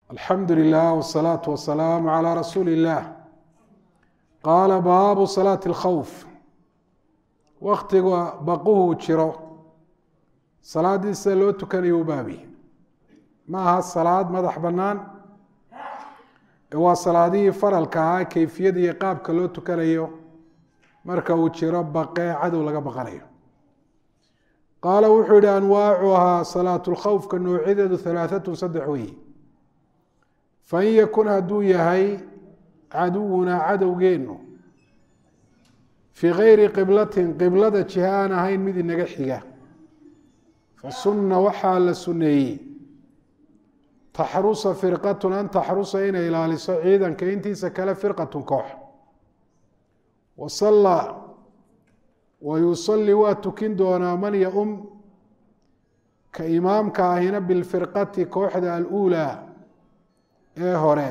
alxamdu lilah wsalaatu wasalaamu calaa rasuuli illah qaala baabu salaati alkhawf waktiga baquhu jiro salaaddii sida loo tukanayo u baabi ma aha salaad madax bannaan ee waa salaadihii faralka ahaa keyfiyada iyo qaabka loo tukanayo marka uu jiro baqee cadow laga baqanayo qaala wuxuu yihi anwaacuhaa salaatu lkhawfka noocyadeedu halaaatun saddex weeye fain yakun hadduu yahay caduwunaa cadowgeennu fii gayri qiblatin qiblada jiha aan ahayn mid inaga xiga fasunna waxaa la sunneeyey taxrusa firqatun an taxrusa inay ilaaliso ciidanka intiisa kale firqatun koox wasallaa wa yusalli waa tukin doonaa man ya-um ka imaamka ahina bilfirqati kooxda aluulaa ee hore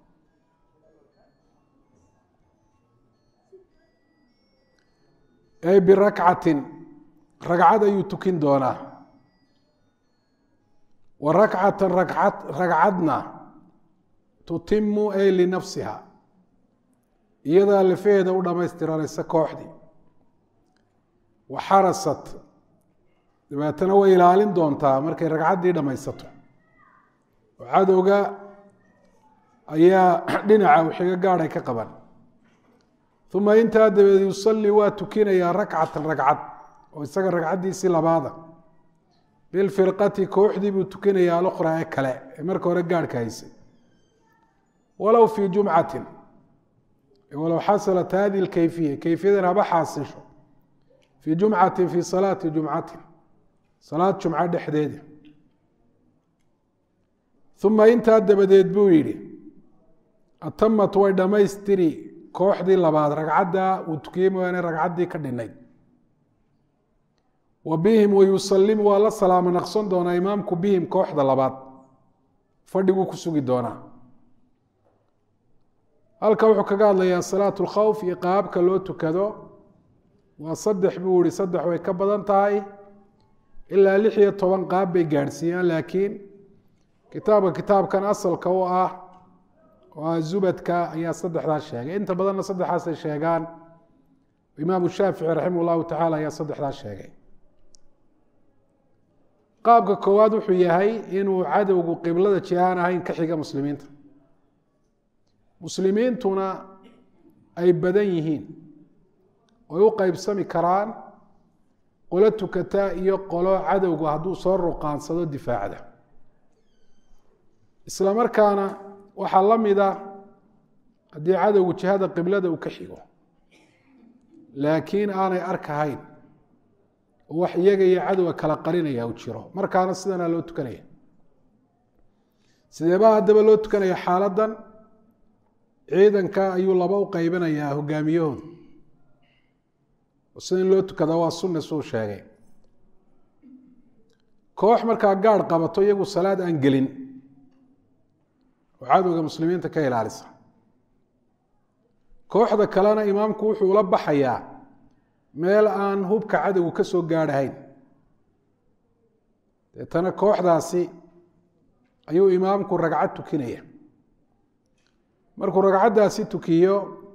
ee birakcatin ragcad ayuu tukin doonaa wa rakcatan racad ragcadna tutimu ay linafsiha iyadaa lafaheeda u dhamaystiranaysa kooxdii wa xarasat dabeetana way ilaalin doontaa markay ragcaddii dhammaysato oo cadowga ayaa dhinaca wixiga gaadhay ka qaban uma intaa dabeed yusalli waa tukinayaa rakcatan ragcad oo isaga ragcaddiisii labaada bilfirqati kooxdii buu tukinayaa alukhraa ee kale ee marka hore gaadhka haysay walow fii jumcatin walow xasalat hadihi lkayfiya kayfiyadan haba xaasisho fii jumcatin fii salaati jumcatin salaad jumco dhexdeeda uma intaa dabadeed buu yidhi atamat way dhammaystiri kooxdii labaad ragcadda uu tukiyey mooyaane ragcaddii ka dhinayd wa bihim wayusallimu waa la salaamo naqson doonaa imaamku bihim kooxda labaad fadhiguu ku sugi doonaa halka wuxuu kaga hadlayaa salaatu lkhawf iyo qaabka loo tukado waa saddex buu yihi saddex way ka badan tahay ilaa lix iyo toban qaab bay gaadhsiiyaan laakiin kitaabka kitaabkan asalka u ah oo ah zubadka ayaa saddexdaas sheegay inta badanna saddexaasay sheegaan imaamu shaafici raximah llahu tacala ayaa saddexdaas sheegay qaabka koowaad wuxuu yahay inuu cadowgu qiblada jihaan ahayn ka xiga muslimiinta muslimiintuna ay badan yihiin oy u qeybsami karaan qolo tukata iyo qolo cadowgu hadduu soo ruqaansado difaacda isla markaana waxaa la mida haddii cadowgu jihada qiblada uu ka xigo laakiin aanay arkahayn oo wax iyaga iyo cadowga kala qarinaya u jiro markaana sidanaa loo tukanaya sideebaa haddaba loo tukanaya xaaladdan ciidanka ayuu laba u qeybinayaa hogaamiyahooda sida in loo tukada waa sunna suu sheegay koox markaa gaadh qabato iyagu salaad aan gelin oo cadowga muslimiinta ka ilaalisa kooxda kalena imaamku wuxuu la baxayaa meel aan hubka cadowgu ka soo gaadhahayn deetana kooxdaasi ayuu imaamku ragcad tukinaya markuu ragcaddaasi tukiyo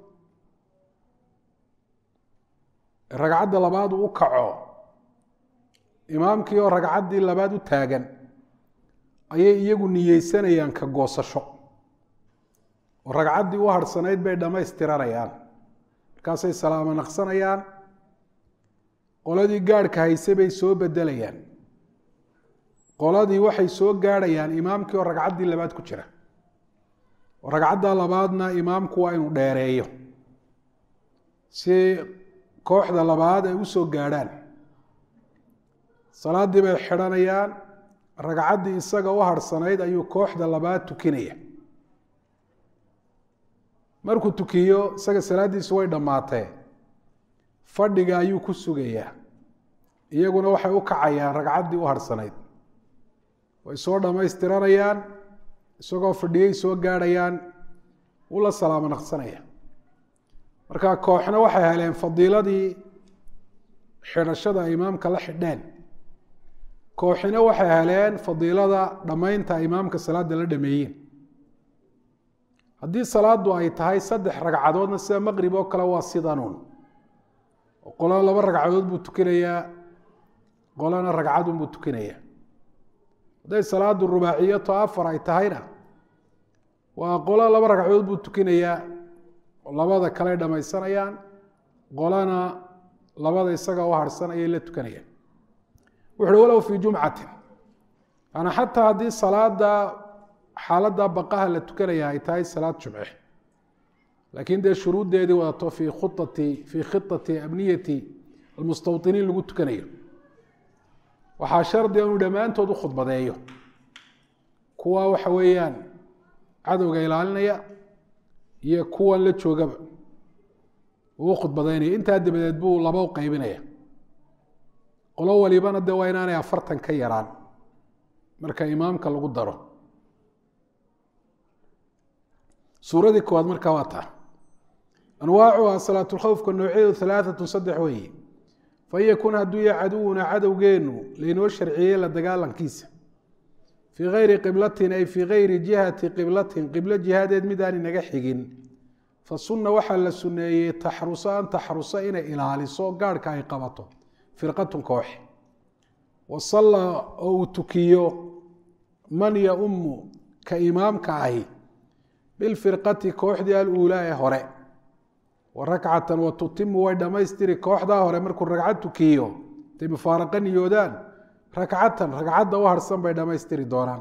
ragcadda labaad uu u kaco imaamkii oo ragcaddii labaad u taagan ayay iyagu niyeysanayaan ka goosasho oo ragcaddii u harhsanayd bay dhammaystiranayaan markaasay salaamo naqsanayaan qoladii gaadhka hayse bay soo bedelayaan qoladii waxay soo gaadhayaan imaamkii oo ragcaddii labaad ku jira oo ragcadda labaadna imaamku waa inuu dheereeyo si kooxda labaad ay u soo gaadhaan salaaddii bay xidhanayaan ragcaddii isaga u harhsanayd ayuu kooxda labaad tukinaya markuu tukiyo isaga salaaddiisu way dhammaatee fadhiga ayuu ku sugayaa iyaguna waxay u kacayaan ragcaddii u harhsanayd way soo dhammaystiranayaan isagoo fadhiyay soo gaadhayaan wuu la salaamo naqsanaya marka kooxna waxay heleen fadiiladii xidhashada imaamka la xidheen kooxina waxay heleen fadiilada dhammaynta imaamka salaada la dhameeyeen haddii salaadu ay tahay saddex ragcadoodna sida maqrib oo kale waa sidanuun qolana laba ragcadood buu tukinayaa qolana ragcadun buu tukinayaa hadday salaadu rubaaciyato afar ay tahayna waa qola laba ragcadood buu tukinayaa labada kale dhamaysanayaan qolana labada isaga u harhsan ayay la tukanayaan wuxu uhi walow fii jumcatin yaani xataa haddii salaada xaaladda baqaha la tukanaya ay tahay salaad jumce laakiin dee shuruuddeedii wadato fii khuati fii khitati abniyati almustawطiniin lagu tukanayo waxaa shardiga inuu dhammaantood u khudbadeeyo kuwa waxa weeyaan cadowga ilaalinaya iyo kuwan la joogaba uu u khudbadaynaya intaa dabadeed buu laba u qaybinaya qolo walibana de waa inaanay afartan ka yaraan marka imaamka lagu daro suuradii koowaad markaa waa taa anwaacuha salaatulkhowfka noocyaedu halaaatun saddex weeye fain yakun hadduu yahay caduwuna cadowgeenu laynoo sharciyey la dagaalankiisa fii gayri qiblatin ay fii gayri jihati qiblatin qiblo jihaadeed mid aan inaga xigin fa sunna waxaa la suneeyey taxruso an taxruso inay ilaaliso gaarhka ay qabato firqatun koox wasalla oo uu tukiyo man yaummu ka imaamka ahi bilfirqati kooxdii aluulaa ee hore wa rakcatan wa tutimu way dhammaystiri kooxdaa hore markuu ragcad tukiyo intay mufaaraqa niyoodaan rakcatan ragcadda u harhsan bay dhammaystiri doonaan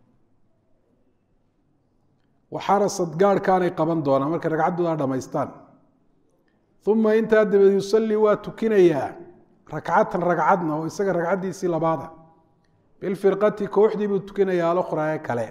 waxarasad gaarhkaanay qaban doonaan markay ragcaddooda dhammaystaan uma intaa dabeed yusallii waa tukinayaa rakcatan ragcadna oo isaga ragcaddiisii labaada bilfirqati kooxdii buu tukinayaa alukhraa ee kale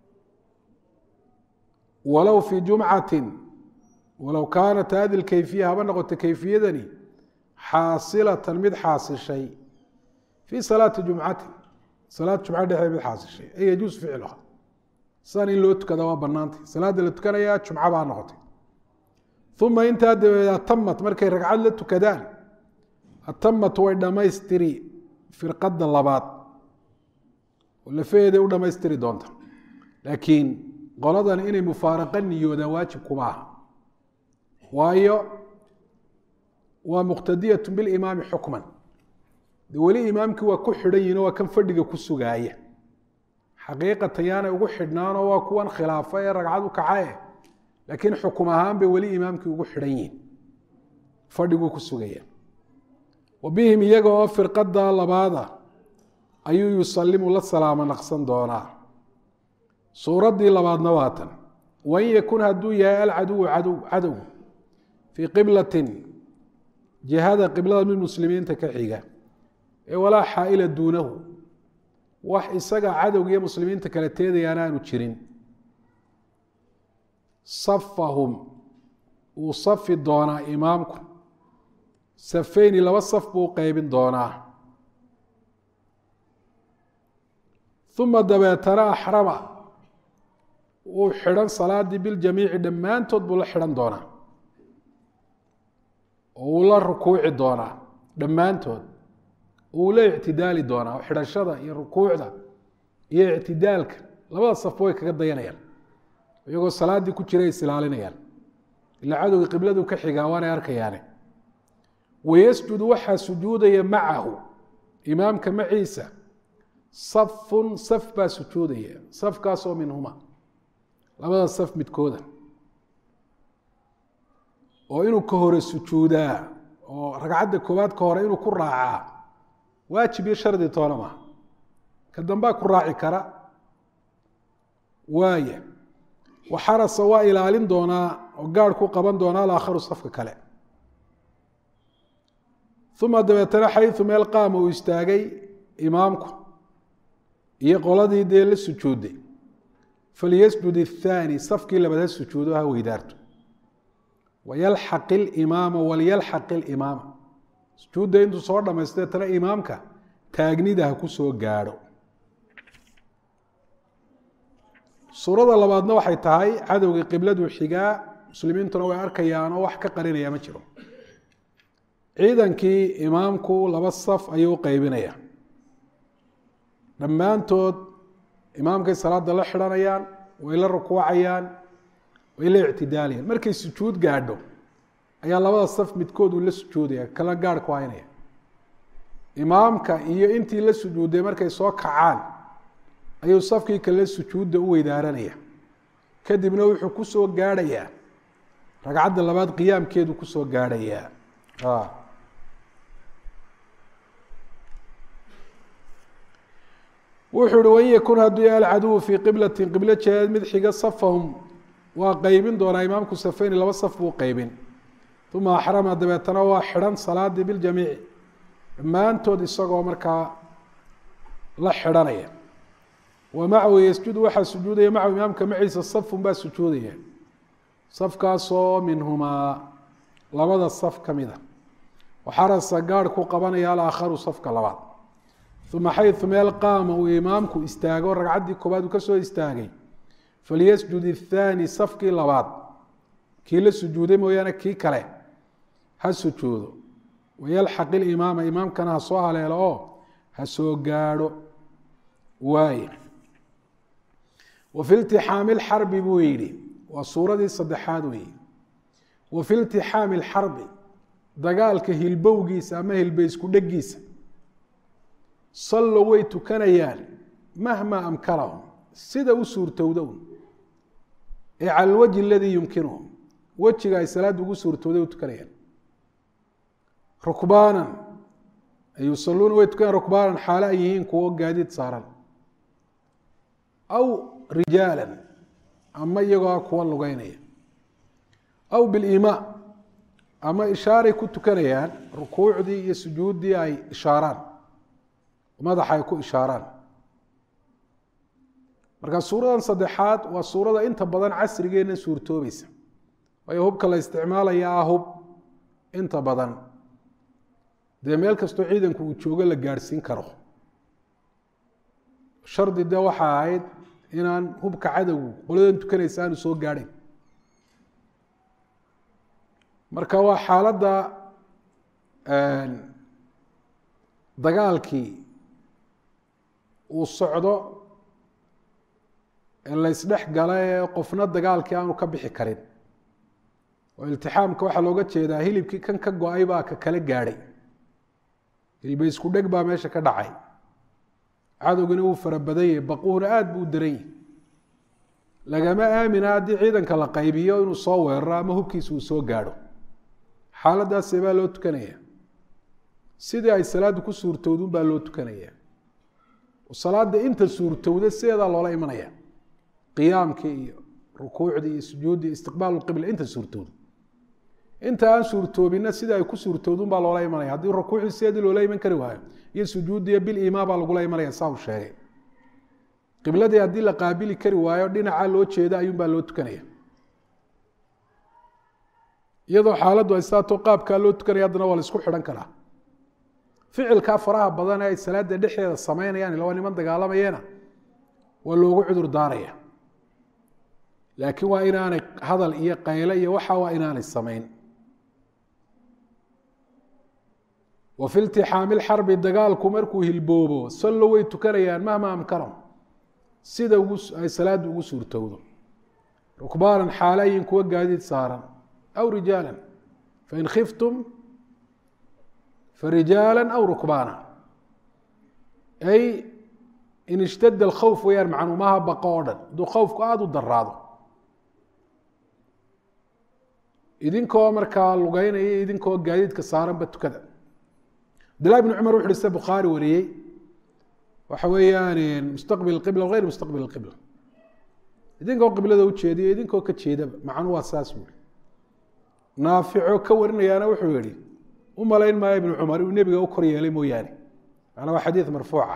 walow fii jumcatin walow kaanat hadi lkayfiya haba noqoto kayfiyadani xaasilatan mid xaasishay fii salaati jumcatin salaad jumca dhexdeed mid xaasishay ay yajuus ficluha sidan in loo tukada waa banaantay salaadda la tukanayaa jumca baa noqotay uma intaa dabeed atamat markay ragcad la tukadaan atamat way dhammaystiri firqadda labaad oo lafaheeday u dhammaystiri doonta laakiin qoladan inay mufaaraqa niyoodaan waajib kuma aha waayo waa muqtadiyatu bilimaami xukman de weli imaamkii waa ku xidhan yihin oo waa kan fadhiga ku sugaaya xaqiiqatan yaanay ugu xidhnaanoo waa kuwan khilaafa ee ragcad u kacae laakiin xukum ahaan bay weli imaamkii ugu xidhan yihin fadhiguu ku sugaya wa bihim iyaga oo firqada labaada ayuu yusalimu la salaamo naqsan doonaa suuraddii labaadna waa tan wain yakun hadduu yahay alcaduwu cadow cadow fii qiblatin jihada qiblada mid muslimiinta ka xiga ee walaa xaaila duunahu wax isaga cadowga iyo muslimiinta kale teedayaan aanu jirin safahum wuu safi doonaa imaamku safeyni laba saf buu u qeybin doonaa uma dabeetana axrama wuu xidhan salaadii biljamiici dhammaantood buu la xidhan doonaa oo wuu la rukuuci doonaa dhammaantood wuu la ictidaali doonaa oo xidhashada iyo rukuucda iyo ictidaalka labada safba way kaga dayanayaan iyagoo salaaddii ku jiray is ilaalinayaan ilaa cadowga qibladu ka xigaa waanay arkayaane wayasjudu waxaa sujuudaya macahu imaamka maciisa safun saf baa sujuudaya safkaasoo minhuma labada saf midkooda oo inuu ka hore sujuudaa oo ragcadda koowaad ka hore inuu ku raacaa waajib iyo shardi toona maaha ka dambaa ku raaci kara waaya waxarasa waa ilaalin doonaa oo gaarh ku qaban doonaa alaakharu safka kale uma dabeetana xayu meel qaama uu istaagay imaamku iyo qoladii dee la sujuuday falyasjud الthaani safkii labaad ha sujuudo ha weydaarto wayalxaq اlimaama walyalxaq اlimaama sujuudda intuu soo dhamaysto deetana imaamka taagnida ha ku soo gaadho suurada labaadna waxay tahay cadowgii qibladuu xigaa muslimiintuna way arkayaan oo wax ka qarinaya ma jiro ciidankii imaamku laba saf ayuu u qeybinaya dhammaantood imaamkay salaada la xidhanayaan way la rukuucayaan way la ictidaalayan markay sujuud gaadho ayaa labada saf midkood uu la sujuudaya kala gaarh ku haynaya imaamka iyo intii la sujuuday markay soo kacaan ayuu safkii kale sujuudda u weydaaranaya kadibna wuxuu kusoo gaadhayaa ragcadda labaad qiyaamkeedu kusoo gaadhayaa wuxuu uhi wain yakun hadduu yahay alcaduwu fii qiblatin qiblo jeedeed mid xiga safahum waa qeybin doonaa imaamku safeyni laba saf buu qeybin uma axrama dabeetana waa xidhan salaadii biljamiici dhammaantood isagoo markaa la xidhanaya wa macahu yasjudu waxaa sujuudaya macahu imaamka maciisa safun baa sujuudaya safkaasoo minhumaa labada saf ka mid a waxarasa gaadh ku qabanaya alaakharu safka labaad uma xayu meel qaama uu imaamku istaago ragcaddii koobaad uu kasoo istaagay falyasjud ithaani safkii labaad kii la sujuuday mooyaane kii kale ha sujuudo wayalxaq ilimaama imaamkana ha soo haleelo oo ha soo gaadho waaye wa fi iltixaami lxarbi buu yidhi waa suuradii saddexaad weeye wa fi iltixaami lxarbi dagaalka hilbowgiisa ama hilbe isku dhegiisa sallow way tukanayaan mahma amkanahum sida u suurtowda un ee cala alwajhi aladii yumkinuhum wejiga ay salaadda ugu suurtowday u tukanayaan rukbaanan yusaluuna way tukanayaan rukbaanan xaale ay yihiin kuwo gaadiid saaran aw rijaalan ama iyagoo kuwa lugeynaya aw bilimaa ama ishaaray ku tukanayaan rukuucdii iyo sujuuddii ay ishaaraan madaxa ay ku ishaaraan marka suuradan saddexaad waa suurada inta badan casrigeena suurtoobaysa waayo hubka la isticmaalaya ah hub inta badan dee meel kastoo ciidanku uu joogo la gaadhsiin karo shardi de waxa ahayd inaan hubka cadowgu qoladan tukanaysa aanu soo gaadhayn marka waa xaaladda dagaalkii uu socdo ee la ysdhex gala ee qofna dagaalkii aanu ka bixi karin oo iltixaamka waxaa looga jeedaa hilibkii kan ka go-ay baa ka kala gaadhay hilba isku dheg baa meesha ka dhacay cadowgina wuu fara badan yahay baquhuna aada buu daran yahay lagama aamina haddii ciidanka la qaybiyo inuu soo weeraro ama hubkiisa uu soo gaadho xaaladdaasee baa loo tukanaya sidii ay salaaddu ku suurtowdun baa loo tukanaya salaada inta suurtowda sideedaa loola imanaya qiyaamkii iyo rukuucdii iyo sujuuddii istiqbaalu qibla inta suurtowda inta aan suurtoobina sida ay ku suurtowdun baa loola imanaya haddii rukuucdii sideedii loola iman kari waayo iyo sujuuddiiyo bilimaa baa lagula imanaya saa uu sheegay qibladii haddii la qaabili kari waayo dhinaca loo jeeda ayuunbaa loo tukanaya iyadoo xaaladdu ay saato qaabkaa loo tukanaya haddana waa la isku xidhan karaa ficilkaa faraha badan ee ay salaada dhexdeeda samaynayaan ila waa niman dagaalamayana waa loogu cudur daaraya laakiin waa inaanay hadal iyo qayle iyo waxa waa inaanay samayn wa fi iltixaami lxarbi dagaalku markuu hilboobo sallo way tukanayaan mahma amkanahum sida ay salaaddu ugu suurtowdo rukbaanan xaalayin kuwa gaadiid saaran aw rijaala fain khiftum farijaala aw rukbaana ay in ishtadda alkhawf weyaan macnuumaha baqo oo dhan hadduu khawfku aada u daraado idinkoo markaa lugeynaya idinkoo gaadiidka saaranba tukada abdillahi bn cumar wuxu uhi sida bukhaari wariyey waxa weeyaan mustaqbil qibla wغayr mustaqbil qibla idinkoo qiblada ujeediyo idinkoo ka jeedaba macnu waa saas buui naafico ka warinayaana wuxuu yihi u malayn maayo ibnu cumar inuu nebiga u kor yeelay mooyaane macnaa waa xadiid marfuuca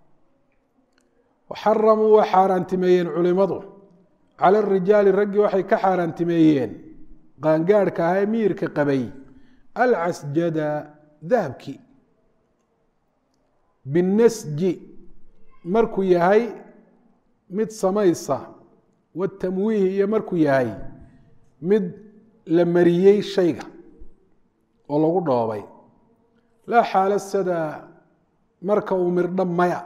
waxaramuu waa xaaraantimeeyeen culimadu cala rijaali raggii waxay ka xaaraantimeeyeen qaangaadhka ahaa ee miyirka qabay alcasjada dahabkii binnasji markuu yahay mid samaysa watamwiihi iyo markuu yahay mid la mariyey shayga oo lagu dhoobay laa xaala sada marka uu mirdho maya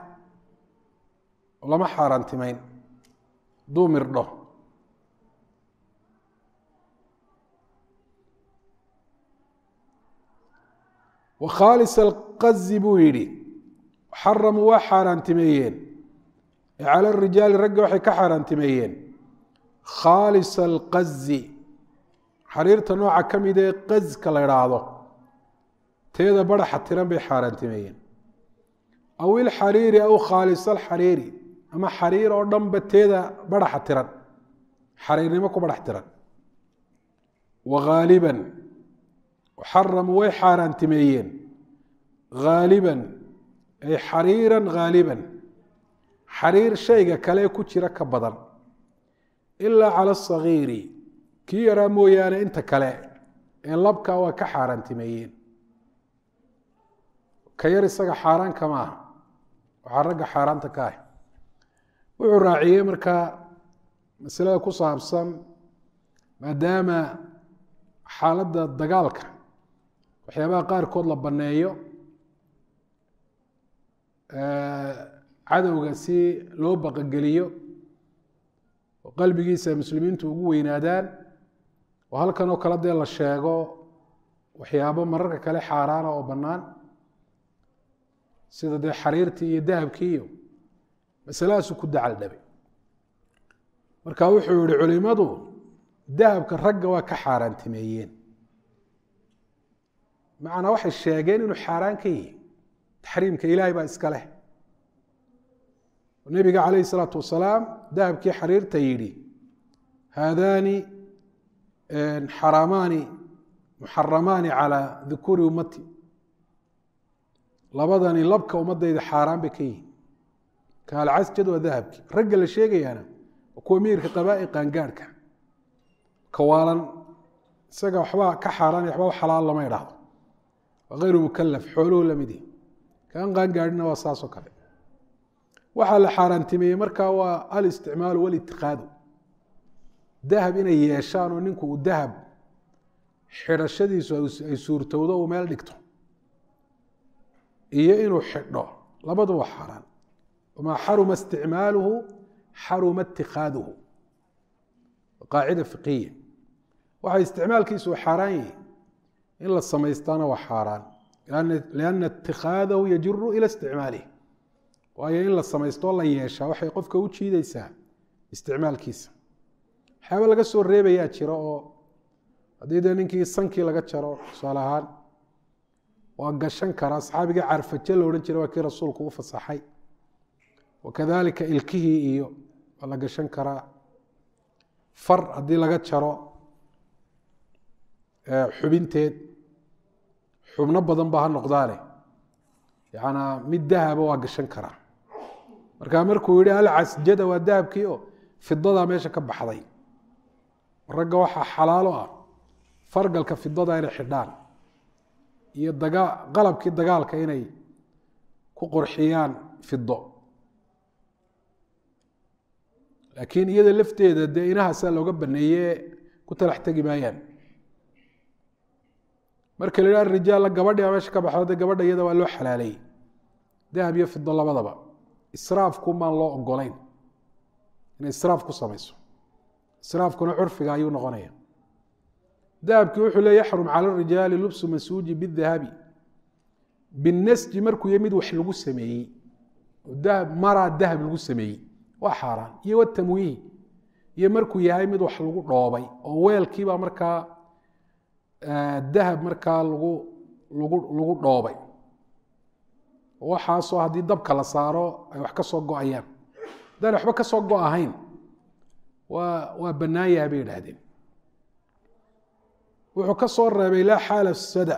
lama xaaraantimeyn hadduu mirdho wa khaalis alqazi buu yidhi xaramuu waa xaaraantimeeyeen cala rijaali ragga waxay ka xaaraantimeeyeen khaalis alqazi xariirta nooca ka mid ee qazka la idhaahdo teeda baraxa tiran bay xaaraantimeeyeen aw ilxariiri aw khaalis alxariiri ama xariir oo dhanba teeda baraxa tiran xariirnimo ku barax tiran wa haaliban xaramuu way xaaraantimeeyeen haaliban ay xariiran haaliban xariir shayga kale ku jira ka badan ilaa cala asagiiri kii yaraa mooyaane inta kale ee labka waa ka xaaraantimeeyeen ka yar isaga xaaraan kama aha waxaa ragga xaaraanta ka ah wuxuu raaciyey markaa masalada ku saabsan maadaama xaaladda dagaalka waxyaabaha qaarkood la banneeyo cadowga si loo baqageliyo oo qalbigiisa muslimiintu ugu weynaadaan oo halkan oo kale dee la sheego waxyaabo mararka kale xaaraana oo bannaan sida dee xariirtii iyo dahabkii iyo masaladaasuu ku dacal dhabay marka wuxuu yihi culimadu dahabka ragga waa ka xaaraantimeeyeen macnaa waxay sheegeen inuu xaaraan ka yihi taxriimka ilaahay baa iska leh nebiga calayhi salaatu wasalaam dahabkii xariirta yidhi haadaani xaraamaani muxaramaani calaa dukuuri ummati labadani labka ummadayda xaaraan bay ka yihin kaalcasjad waa dahabki ragga la sheegayaana waa kuwa miirka qabaa'i qaangaadhka kawaalan isaga waxba ka xaaraan waxba xalaal lama idhaahdo waa hayru mukalaf xooluhu lamid yihi kaan qaangaadhina waa saasoo kale waxaa la xaaraantimeeyey markaa waa alisticmaalu walitikaadu dahab inay yeeshaan oo ninku uu dahab xidhashadiisu ay suurtowdo uu meel dhigto iyo inuu xidho labadu waa xaaraan wamaa xaruma isticmaaluhu xaruma itikaaduhu qaacida fiqiya waxa isticmaalkiisu uu xaaraan yihi in la samaystaana waa xaaraan lianna itikaadahu yajiru ila isticmaalih waayo in la samaystoo la yeeshaa waxay qofka u jiideysaa isticmaalkiisa waxyaaba laga soo reebayaa jira oo haddii dee ninkii sankii laga jaro tusaale ahaan waa gashan karaa saxaabigii carfaje la odhan jiray waa kii rasuulku u fasaxay wakadalika ilkihii iyo waa la gashan karaa far haddii laga jaro xubinteed xubno badan ba ha noqdaane yanaa mid dahaba waa gashan karaa markaa markuu yihi alcasjada waa dahabkii oo fidadaa meesha ka baxday ragga waxaa xalaalo ah fargalka fidada inay xidhaan iyo dagaa qalabkii dagaalka inay ku qurxiyaan fido laakiin iyada lafteeda dee inahaasaa looga baneeye ku talax tegi maayaan marka la yidhaha rijaalla gabadhi meesha ka baxdo de gabadha iyada waa loo xalaaleeyey dahab iyo fido labadaba israafku maan loo ogolayn inay israaf ku samayso israafkuna curfiga ayuu noqonaya dahabkii wuxuu le yaxrum cala rijaali lubsu masuuji bidahabi binasji markuu ya mid wax lagu sameeyey dahab maraa dahab lagu sameeyey waa xaaraan iyo watamwiihi iyo markuu yahay mid wax lagu dhoobay oo weelkiibaa markaa dahab markaa lagu lagu lagu dhoobay waxaasoo haddii dabka la saaro ay wax ka soo go-ayaan haddaan waxba ka soo go ahayn waa waa bannaan yahay bay yidhaahdeen wuxuu ka soo reebay laa xaala sada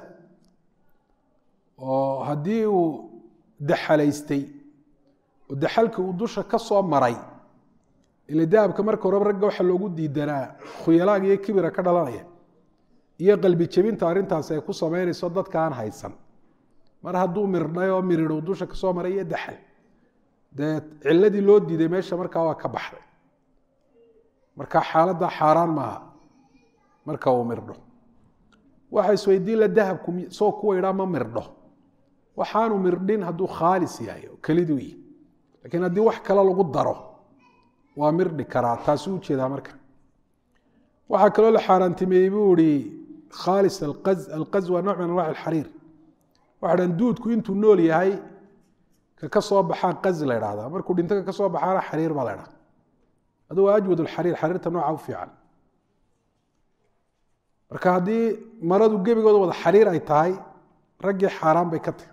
oo haddii uu daxalaystay oo daxalka uu dusha ka soo maray ila dahabka marka horeba ragga waxaa loogu diidanaa khuyalaaga iyo kibira ka dhalanaya iyo qalbi jebinta arrintaasi ay ku samaynayso dadka aan haysan mar hadduu mirdhay oo miridhow dusha kasoo maray iyo daxal dee ciladii loo diiday meesha markaa waa ka baxday marka xaaladda xaaraan maaha marka uu mirdho waxa isweydiin la dahabku soo kuwa idhaa ma mirdho waxaanu mirdhin hadduu khaalis yahay oo keliduu yihi lakiin haddii wax kale lagu daro waa mirdhi karaa taasuu ujeedaa marka waxaa kaloo la xaaraantimeeyey buu ihi khaalis alqaz alqaz waa nooc min anwac alxariir waxa dhan duudku intuu nool yahay ka ka soo baxaa qazi la idhahdaa markuu dhinto ka ka soo baxaana xariir baa la idhahda adu waa ajwad lxariir xariirta nooca u fiican marka haddii maradu gebigooda wada xariir ay tahay raggii xaaraan bay ka tahy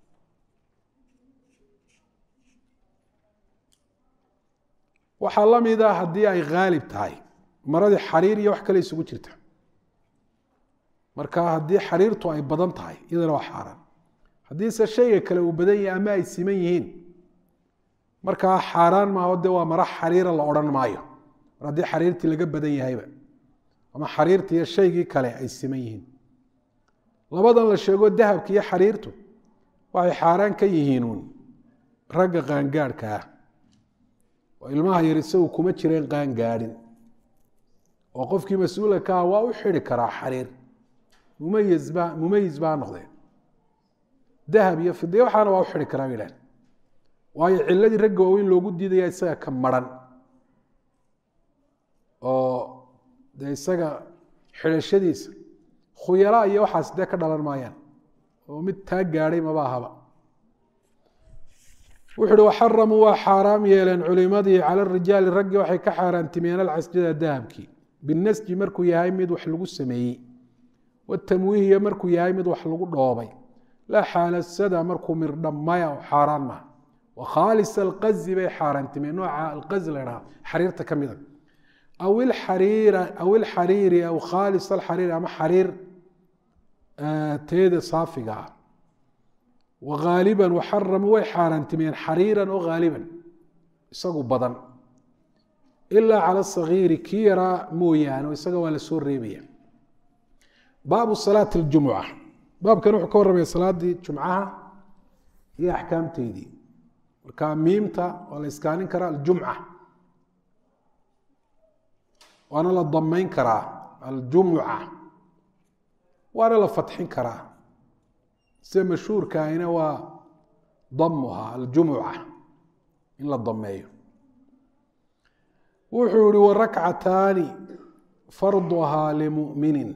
waxaa la mida haddii ay haalib tahay maradii xariir iyo wax kale isugu jirta marka haddii xariirtu ay badan tahay iyadana waa xaaraan haddiise shayga kale uu badan yahay ama ay siman yihiin markaa xaaraan maaho de waa mara xariira la odhan maayo mar haddii xariirtii laga badan yahayba ama xariirta iyo shaygii kale ay siman yihiin labadan la sheego dahabka iyo xariirtu waxay xaaraan ka yihiinuun ragga qaangaadhka ah oo ilmaha yar isagu kuma jireen qaangaadhin oo qofkii mas-uula ka ah waa u xidi karaa xariir mumayis ba mumayis baa noqdeen dahab iyo fidiya waxaana waa u xidi karaa bay idhahen waayo ciladii ragga waaweyn loogu diidaya isaga ka maran oo dee isaga xidhashadiisa khuyala iyo waxaas dee ka dhalan maayaan oo mid taa gaadhay maba ahaba wuxu uhi waxaramuu waa xaaraam yeeleen culimadii cala rijaali raggii waxay ka xaaraantimeen alcasjada dahabkii binasji markuu yahay mid wax lagu sameeyey watamwiihiya markuu yahay mid wax lagu dhoobay laa xaalasada markuu mirdhamaya oo xaaraan maha wakhaalis alqazi bay xaaraantimeen nooca alqazi la dhaha xariirta ka mida aw ilxariira aw ilxariiri aw khaalis alxariiri ama xariir teeda saafiga ah wagaaliban waxaramuu way xaaraantimeen xariiran oo haaliban isagu badan ilaa cala sagiiri kii yaraa mooyaane oo isaga waa la soo reebaya baabu salaati اljumuca baabkan wuxuu ka warramaya salaadii jumcaha iyo axkaamteydii marka miimta waa la iskaanin karaa aljumca waana la damayn karaa aljumuca waana la fatxin karaa sida mashhuurkaahina waa damuha aljumuca in la dameeyo wuxuu yihi warakcataani farduhaa limuminin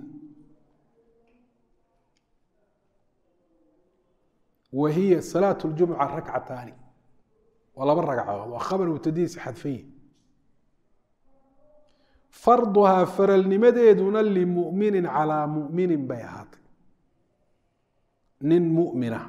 wa hiya salaat ljumuca rakcataani waa laba ragcadood waa khabar mubtadihiisa xadfanye farduhaa faralnimadeeduna limuminin calaa muminin bay ahaatay nin mumina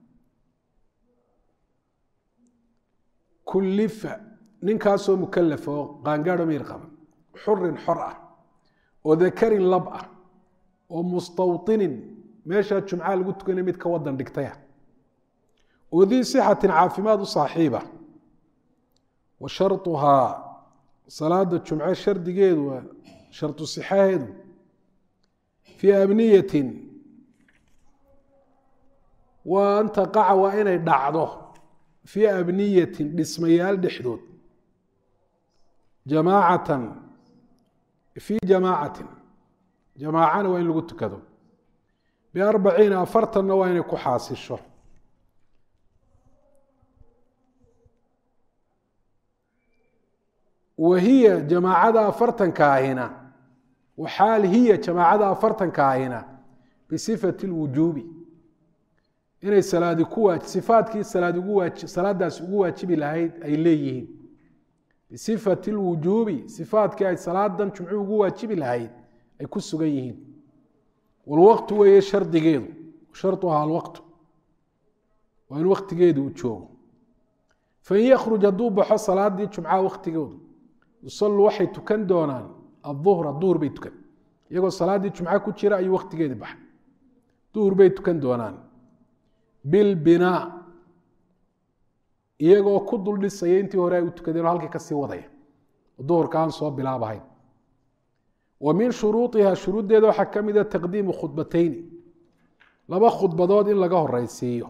kullifa ninkaasoo mukalafa oo qaangaadho miir qaba xurin xor ah oo dakarin lab ah oo mustawطinin meeshaa jumcaha lagu tukanay mid ka wadan dhigtaya oo dii sixatin caafimaad u saaxiiba wa sharuhaa salaada jumce shardigeedu waa shardu sixaheedu fii abniyatin waa an taqaca waa inay dhacdo fii abniyatin dhismayaal dhexdood jamaacatan fii jamaacatin jamaacana waa in lagu tukado biarbaciina afartanna waa inay ku xaasisho wa hiya jamaacada afartanka ahina waxaal hiya jamaacada afartanka ahina bisifati lwujuubi inay salaadi ku waa sifaadkii salaad ugu waa salaadaas ugu waajibi lahayd ay leeyihiin bisifati lwujuubi sifaadkii ay salaadan jumcu ugu waajibi lahayd ay ku sugan yihiin walwaqtu weeye shardigeedu sharuhaa alwaqtu waa in waktigeedu uu joogo fain yakruj hadduu baxo salaadii jumcaha waktigoodu yusaluu waxay tukan doonaan aduhra duhur bay tukan iyagoo salaaddii jumca ku jira ayuu waktigeedii baxay duhur bay tukan doonaan bilbinaa iyagoo ku dul dhisaya intii hore ay u tukadeen oo halkii kasii wadaya oo duhurka aan soo bilaabahayn wa min shuruuiha shuruuddeeda waxaa ka mida taqdiimu khudbatayni laba khudbadood in laga horeysiiyo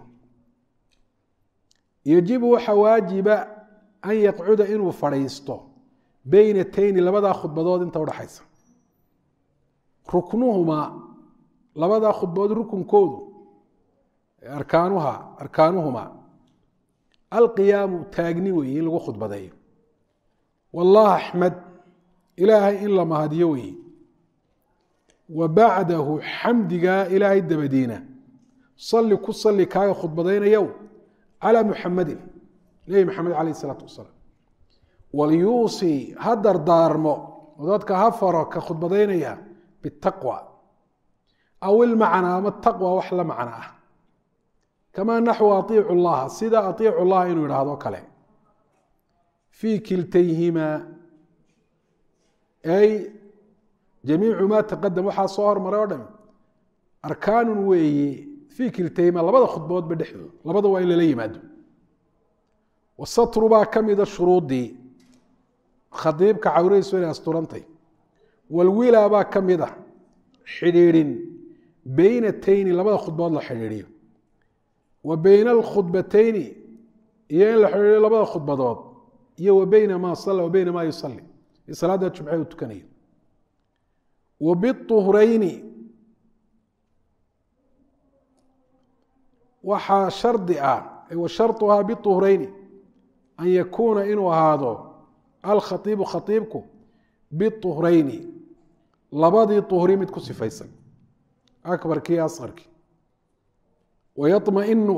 yajibu waxaa waajiba an yaqcuda inuu fadhiisto beynatayni labadaa khudbadood inta udhaxaysa ruknuhumaa labadaa khudbadood rukunkoodu arkaanuha arkaanuhumaa alqiyaamu taagni weeye in lagu khudbadeeyo wallah axmed ilaahay in la mahadiyo weeye wa bacdahu xamdigaa ilaahay dabadiina salli ku salli kaaga khudbadaynayow calaa muxamadin nebi maxamed calayh isalaatu wasalaam walyuusii ha dardaarmo oo dadka ha faro ka khudbadaynaya bitaqwa aw ilmacnaa ama taqwa wax la macno ah kamaa naxwu aiicu llaha sida aiicu llaha inuu idhaahdo kale fii kiltayhimaa ay jamiicu maa taqadam waxaa soo hormaray oo dhami arkaanun weeye fii kiltayhimaa labada khudboodba dhexdooda labada waa in lala yimaado wasatru baa ka mida shuruudii khadiibka cawradiisu inay asturantay walwilaa baa ka mid a xidhiidhin beynatayni labada khudbood la xidhiidhiyo wa beyna alkhudbatayni iyo in la xidhiidhiyo labada khudbadood iyo wa beyna maa sala wa beyna maa yusali iyo salaada jumce uu tukanayo wa biuhrayni waxaa shardi ah wa sharuhaa biuhrayni an yakuuna inuu ahaado alkhaiibu khaiibku biuhrayni labadii uhri mid ku sifaysan akbarkii iyo asqarkii wayamainu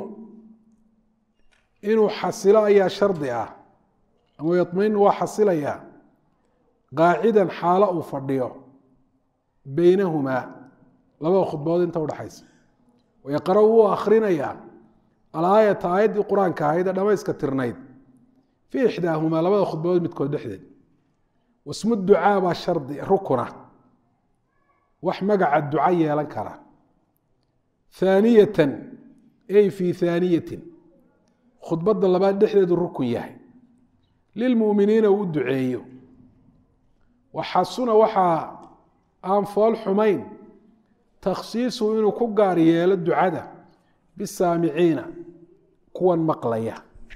inuu xasilo ayaa shardi ah ama yamainu waa xasilayaa qaacidan xaalo uu fadhiyo beynahumaa labada khudbood inta udhaxaysa wayaqra wuu akrinayaa alaayata aayaddii qur-aanka ahayd ee dhamayska tirnayd fii ixdaahumaa labada khudbood midkood dhexdeed wasmu ducaa baa shardi rukuna wax magaca duca yeelan kara haaniyatan ay fii haaniyatin khudbadda labaad dhexdeedu rukun yahay lilmu'miniina uu u duceeyo waxasuna waxaa aan fool xumayn takhsiisuhu inuu ku gaar yeelo ducada bisaamiciina kuwan maqlaya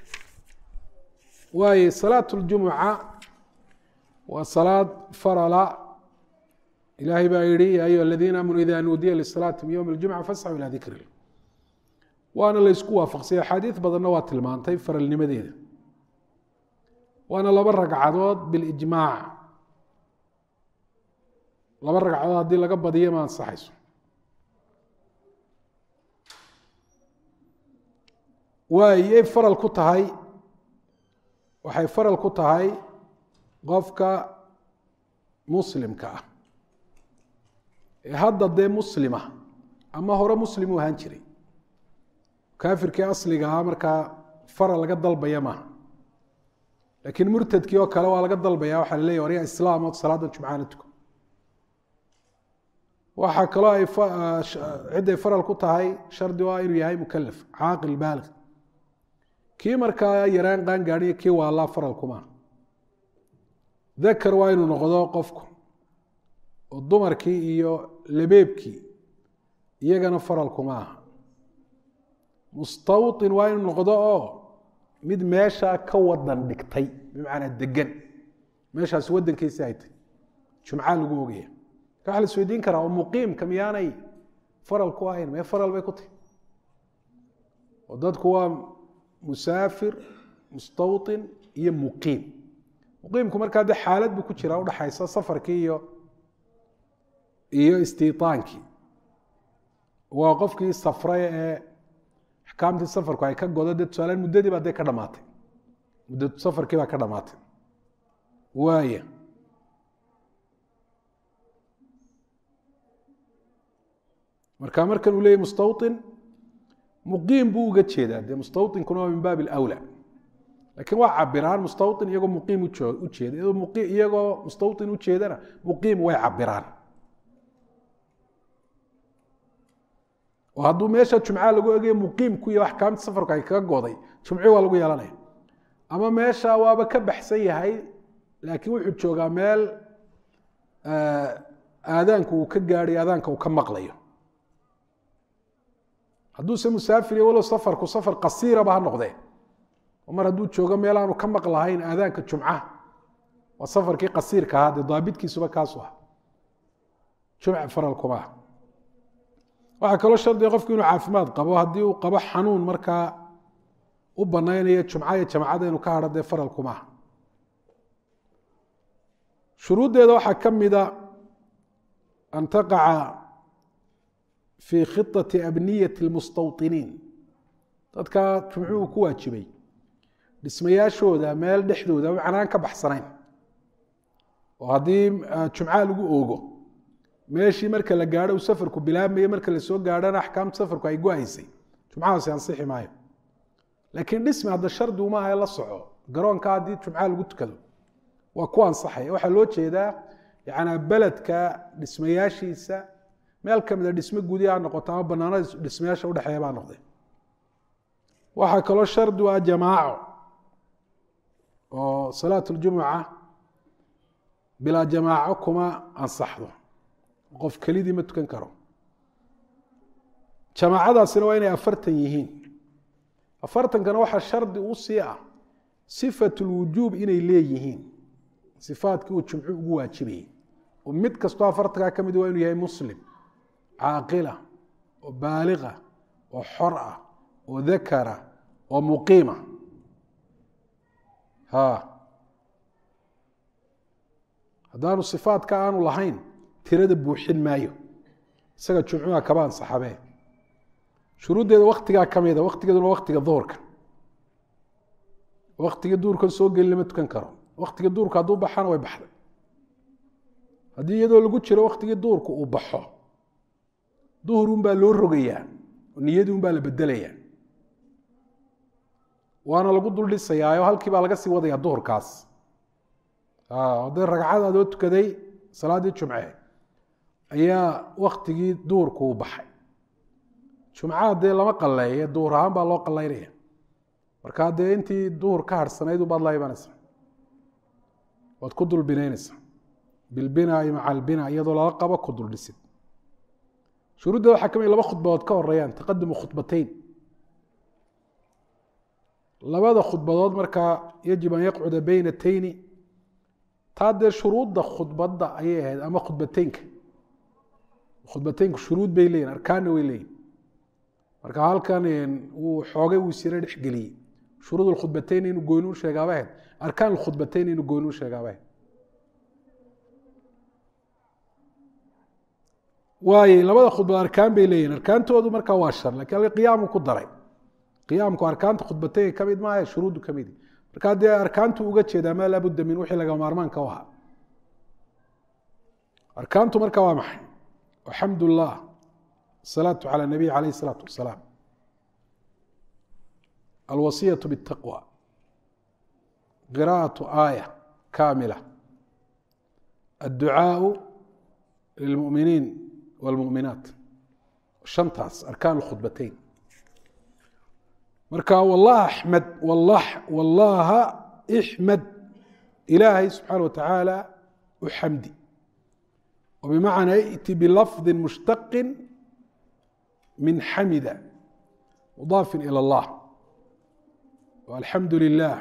waayo salaat اljumuca waa salaad farala ilahay baa yihi ya ayuha aladiina aamanuu ida nuudiya lisalaati min ywmi اljumca fasxuu ilaa dikri waana laysku waafaqsay axaadiid badanna waa tilmaantay faralnimadeeda waana laba ragcadood bilijmaac laba ragcadood haddii laga badiyo ma ansaxayso waayay faral ku tahay waxay faral ku tahay qofka muslimka ah ee hadda dee muslima ama hore muslim u ahaan jiray kaafirkii asliga ahaa markaa faral laga dalbaya maaha laakiin murtadkii oo kale waa laga dalbaya waxaa la leeya warya islaam oo salaada jumcaana tuko waxaa kaloo ay cidday faral ku tahay shardi waa inuu yahay mukalaf caaqil baalig kii markaa yaraan qaan gaadhiyo kii waalaa faral kumaa dakar waa inuu noqdo qofku oo dumarkii iyo labeebkii iyagana faral kuma aha mustawطin waa inuu noqdo oo mid meeshaa ka wadan dhigtay bimacnaa degan meeshaas wadankiisi ay tay jumca lagu ogaya marka waxa la isweydiin karaa oo muqiimka miyaanay faral ku ahayn mee faral bay ku tahy oo dadku waa musaafir mustawطin iyo muqiim muqiimku markaa de xaalad buu ku jiraa udhaxaysa safarkii iyo iyo istiitaankii waa qofkii safray ee axkaamtii safarku ay ka godo dee tusaalaan muddadii baa dee ka dhamaatay muddadu safarkii baa ka dhamaatay waaya marka markan uu leeyay mustawطin muqiim buu uga jeedaa dee mustawطinkuna waa min baab اlأwlى lakiin waa cabiraan mustawطin iyagoo muqiim ujeeda iyagoo mustawطin ujeedana muqiim way cabiraan oo hadduu meesha jumca lagu egaya muqiimku iyo axkaamta safarku ay kaga goday jumci waa lagu yeelanaya ama meesha waaba ka baxsan yahay laakiin wuxuu joogaa meel aadaanku uu ka gaadhay aadaanka uu ka maqlayo hadduuse musaafir iyo walow safarku safar qasiiraba ha noqdee oo mar hadduu joogo meel aanu ka maqlahayn aadaanka jumca waa safarkii qasiirka ahaa dee daabitkiisuba kaasu ah jumca faral kumaa waxaa kaloo shardiga qofku inuu caafimaad qabo haddii uu qabo xanuun markaa u banaynayo jumca iyo jamacada inuu ka hadho dee faral kumaha shuruuddeeda waxaa ka mida an taqaca fii khiطati abniyati اlmustawطiniin dadka jumcuhu ku waajibay dhismayaashooda meel dhexdooda macnaan ka baxsanayn oo haddii jumcaha lagu oogo meeshii marka la gaadho uu safarku bilaabmayo marka lasoo gaadhana axkaamta safarku ay go-aysay jumcahaasi ansixi maayo laakiin dhismi hadda shardi uma aha la soco garoonka haddii jumcaha lagu tukado waa ku ansaxaya waxaa loo jeedaa yanaa beledka dhismayaashiisa meel kamida dhismo gudi ha noqoto ama banaanada dhismayaasha udhexeeya baa noqday waxaa kaloo shardi u ah jamaaco oo salaat ljumuca bilaa jamaaco kuma ansaxdo qof kelidii ma tukan karo jamaacadaasina waa inay afartan yihiin afartankana waxaa shardi u sii ah sifat lwujuub inay leeyihiin sifaadkii uu jumcu ugu waajibayay oo mid kastoo afartankaa ka mid waa inuu yahay muslim caaqila oo baaliqa oo xor ah oo dakara oo muqiima ha haddaanu sifaadka aanu lahayn tirada buuxin maayo isaga jumcuha kaba ansaxabee shuruuddeeda waktigaa ka mida waktigeeduna waktiga duhurka waktiga duhurkan soo geli lama tukan karo waktiga duhurka hadduu baxana way baxday haddii iyadoo lagu jiro waktigii duhurka uu baxo duhur unbaa loo rogayaa niyadii unbaa la bedelayaa waana lagu dul dhisayaayo halkii baa laga sii wadayaa duhurkaas haddii ragcad adoo tukaday salaaddii jumce ayaa waktigii duhurka uu baxay jumcaha dee lama qaleeye duhur ahaan baa loo qalaynaya markaa dee intii duhur ka harhsanayd ubaad la imanaysaa waad ku dul binaynaysaa bilbinaai maca albina iyadoo lala qabo ku dul dhisid shuruuddeeda waxaa ka mid laba khudbadood ka horeeyaan taqadumu khudbateyn labada khudbadood markaa yajib an yaqcuda beynatayni taa dee shuruudda khudbadda ayay ahayd ama khudbateynka khudbateynku shuruud bay leeyihin arkaanna way leeyihin marka halkan uu xoogay wuu sira dhexgeliyey shuruud khudbateyn inuu goynu u sheegaaba ahayd arkaan khudbateyn inuu goynu u sheegaaba ahayd waaye labada khudbad arkaan bay leeyihin arkaantoodu markaa waa shar lakin halka qiyaamu ku daray qiyaamku arkaanta khudbateynka ka mid maaha shuruuddu ka mid markaa dee arkaantu uga jeedaa maa laabudda min wixii laga maarmaanka u ahaa arkaantu marka waa maxay alxamdu llah asalaatu cala nabiy calayh isalaatu wasalaam alwasiyatu bitaqwa qiraa'atu aaya kaamila adducaau lilmuminiin wاlmuminaat shantaas arkaan khudbateyn marka wallah axmed wallaha ixmed ilaahay subxaana watacaala u xamdi oo bimacnaa iti bilafdi mushtaqi min xamida mudaafin ilى اllah alxamdu lilah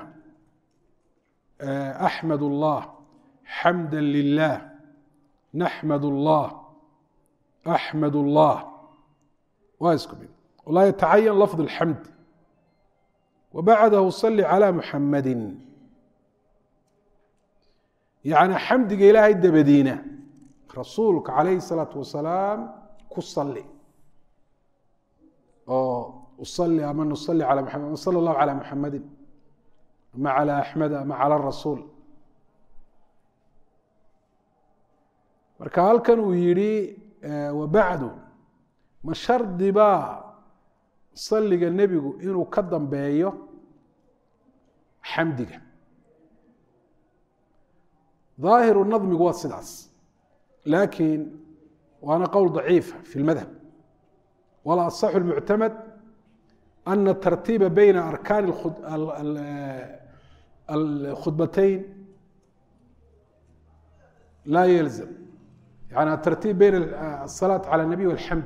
axmed اllah xamda lilah naxmad اllah axmed اllah waa isku mid walaa yatacayan lafظ اlxamd wbacdahu sali calى muxamadi yani xamdiga ilaahay dabadiina rasuulka calayhi الsalaatu wasalaam ku sali oo usali ama nusali alى muxamed sala اllahu calى muxamadi ama calى axmed ama calى rasuul marka halkan uu yihi wabacdu ma shardi baa saliga nebigu inuu ka dambeeyo xamdiga ظaahiru nadmigu waa sidaas laakiin waana qowl ضaciifa fi اlmadhab wala aصxu اlmuctamad ana tartiiba bayna arkaani اlkhudbateyn laa yalzam yani atartiib bayna الsalaaة calى الnabiy wاlxamd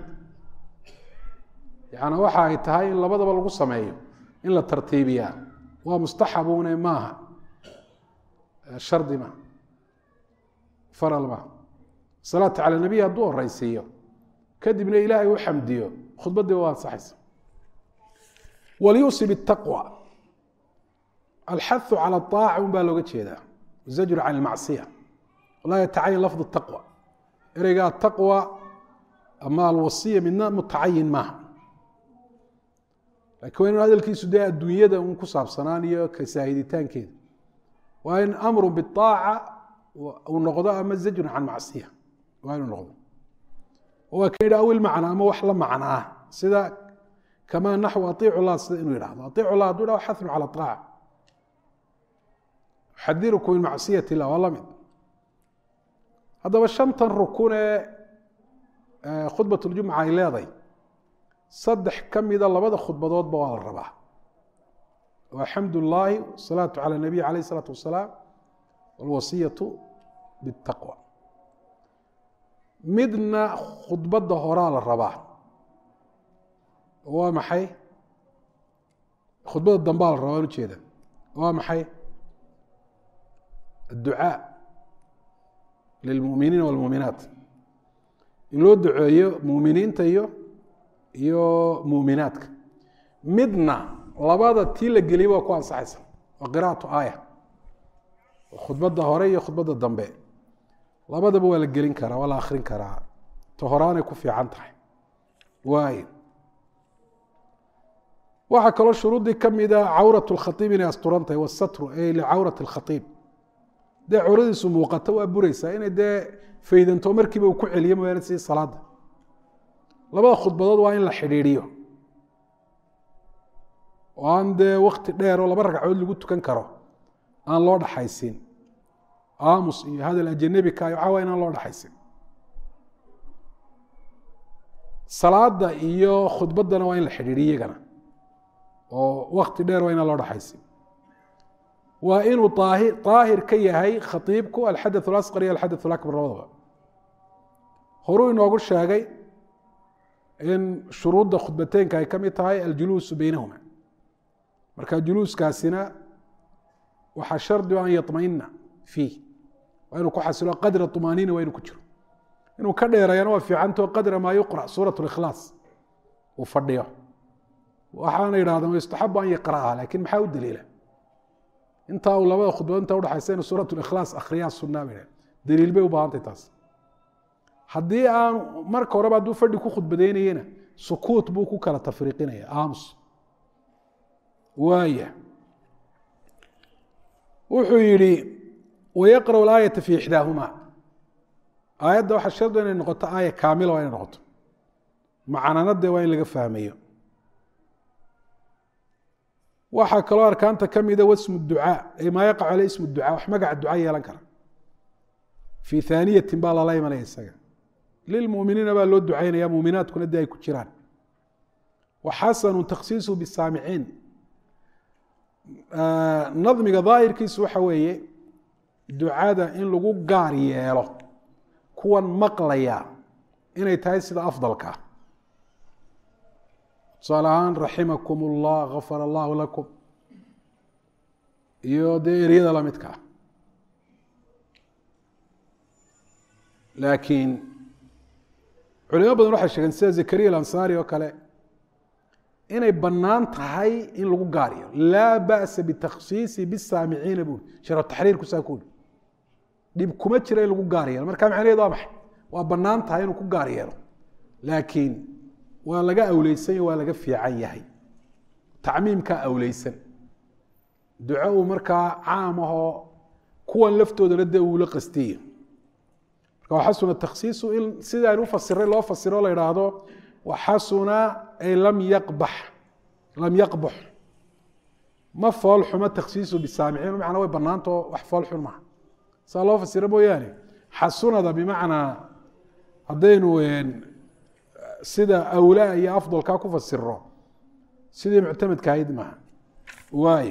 yani waxa ay tahay in labadaba lagu sameeyo in la tartiibiyaa waa mustaxabune maaha shardi maaha faral maaha salaata cala nabiy hadduu horeysiiyo kadibna ilaahay u xamdiyo khudbaddii waa ansaxaysa walyusib الtaqwى alxahu calى الطaaca un baa looga jeedaa zajru can اlmacصiya laa yatacayan lafظ الtaqwى ereyga ataqwى ama alwasiya midna mutacayin maaha lakin waa inu hadalkiisu dee adduunyada un ku saabsanaan iyo kasaahiditaankeeda waa in amru biaaca uu noqdo ama zajrun can macsiya waa inuu noqdo waa ka yidhi awil macna ama wax la macna ah sida kamaa naxw aiicu llah sida inuu yidhahdo aiicu llah haduu dhaho xathnu cala aaca xadirukum min macsiyat illah waa la mid haddaba shantan rukun ee khudbat ljumca ay leeday saddex ka mida labada khudbadoodba waa la rabaa waa xamd ullaahi wasalaatu cala nabiy alayh isalaatu wasalaam walwasiyatu bitaqwa midna khudbadda horaa la rabaa waa maxay khudbadda dambaa la rabaa an ujeeda waa maxay adducaa lilmuminiina walmuuminaat in loo duceeyo muminiinta iyo iyo muuminaadka midna labada tii la geliyay waa ku ansaxaysa waa qira'atu aaya khudbadda hore iyo khudbadda dambe labadaba waa la gelin karaa waa la akrin karaa ta horaanay ku fiican tahay waayo waxaa kaloo shuruuddii ka mida cawrat lkhaiib inay asturan tahay wasatru ay licawrat اlkhaiib dee cawradiisu muuqato waa bureysaa inay dee faydanto markiiba uu ku celiyo mooyaane si salaada labada khudbadood waa in la xidhiidhiyo oo aan dee wakti dheer oo laba ragcadood lagu tukan karo aan loo dhaxaysin aamus iyo hadal ajanebika iyo waxaa waa inaan loo dhaxaysin salaada iyo khudbaddana waa in la xidhiidhiyo iyagana oo wakti dheer waa inaan loo dhaxaysin waa inuu aahir daahir ka yahay khaiibku alxadaث اlasqar iyo alxadaث اlakbar labadaba horuu inoogu sheegay in shuruudda khudbateynka ay ka mid tahay aljuluusu beynahuma marka juluuskaasina waxaa shardi an yaطmaina fiih waa inuu ku xasilo qadra طumaaniina waa inuu ku jiro inuu ka dheereeyana waa fiicantao qadra maa yuqra suuraة اlikhlaas uu fadhiyo waxaana yidhahdeen yustaxabu an yaqra'aha lakin maxaa u daliila intaa uu labada khudbad inta udhaxaysa inu suurat likhlaas akhriyaa sunaa bay daliil bay u baahantay taas haddii aan marka horeba hadduu fadhi ku khudbadeynayena sukuut buu ku kala tafriiqinaya aamus waaya wuxuu yihi wayaqra'u alaayata fi ixdaahuma aayadda waxaa shardi inay noqoto aaya kaamila waa inay noqoto macananadee waa in laga fahmayo waxaa kaloo arkaanta ka mida wasmu ducaa ay maa yaqacu ale ismu ducaa wax magaca duca yeelan kara fii haaniyatin baa lala imanaya isaga lilmuminiina baa loo ducaynaya muuminaadkuna dee ay ku jiraan wa xasanu takhsiisuhu bisaamiciin nadmiga daahirkiisu waxa weeye ducada in lagu gaar yeelo kuwan maqlaya inay tahay sida afdalka tusaale ahaan raximakum اllah gafar allahu lakum iyo dee eryada lamidkaa laakiin culimo badan waxay sheegeen sida zakariya alansaari oo kale inay bannaan tahay in lagu gaariyo laa ba'sa bitakhsiisi bisaamiciina buuri sharo taxriirku saa kuuri dhib kuma jira in lagu gaar yeelo marka macnaheed waa maxay waa bannaan tahay inuu ku gaar yeelo laakiin waa laga awleysan waa laga fiican yahay tacmiimkaa awleysan duco uu markaa caam ahoo kuwan laftoodana dee uula qastiya marka waxasuna takhsiisu in sida aynu ufasiray loo fasiro la idhaahdo waxasuna ay lam yaqbax lam yaqbux ma fool xumo takhsiisu bisaamiciin macnaa way bannaantao wax fool xun maha saa loo fasiro mooyaane xasunada bimacnaa haddaynu sida awlaa iyo afdalkaa ku fasiro sidii muctamadka ahayd maha waay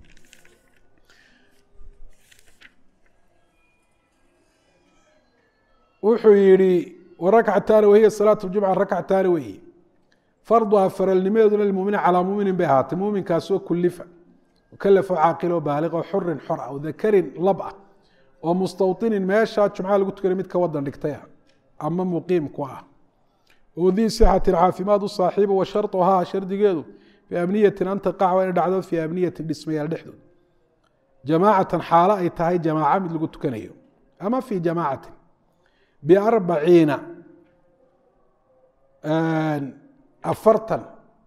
wuxuu yihi warakcataani wahiya salaat jumca rakcataani weyi farduha faralnimadeeduna lmumini calaa muminin bay ahaatay muminkaasoo kulifa kalafo caaqilo baaliqo xurin xor ah dakarin lab ah oo mustawطinin meeshaa jumca lagu tukanay mid ka wadan dhigtay ah ama muqiim ku ah oo dii sixatin caafimaad u saaxiiba wa sharuhaa shardigeedu fii amniyatin an taqac waa inay dhacdo fii amniyatin dhismayaal dhexdood jamaacatan xaalo ay tahay jamaaca mid lagu tukanayo ama fii jamaacatin biarbaciina afartan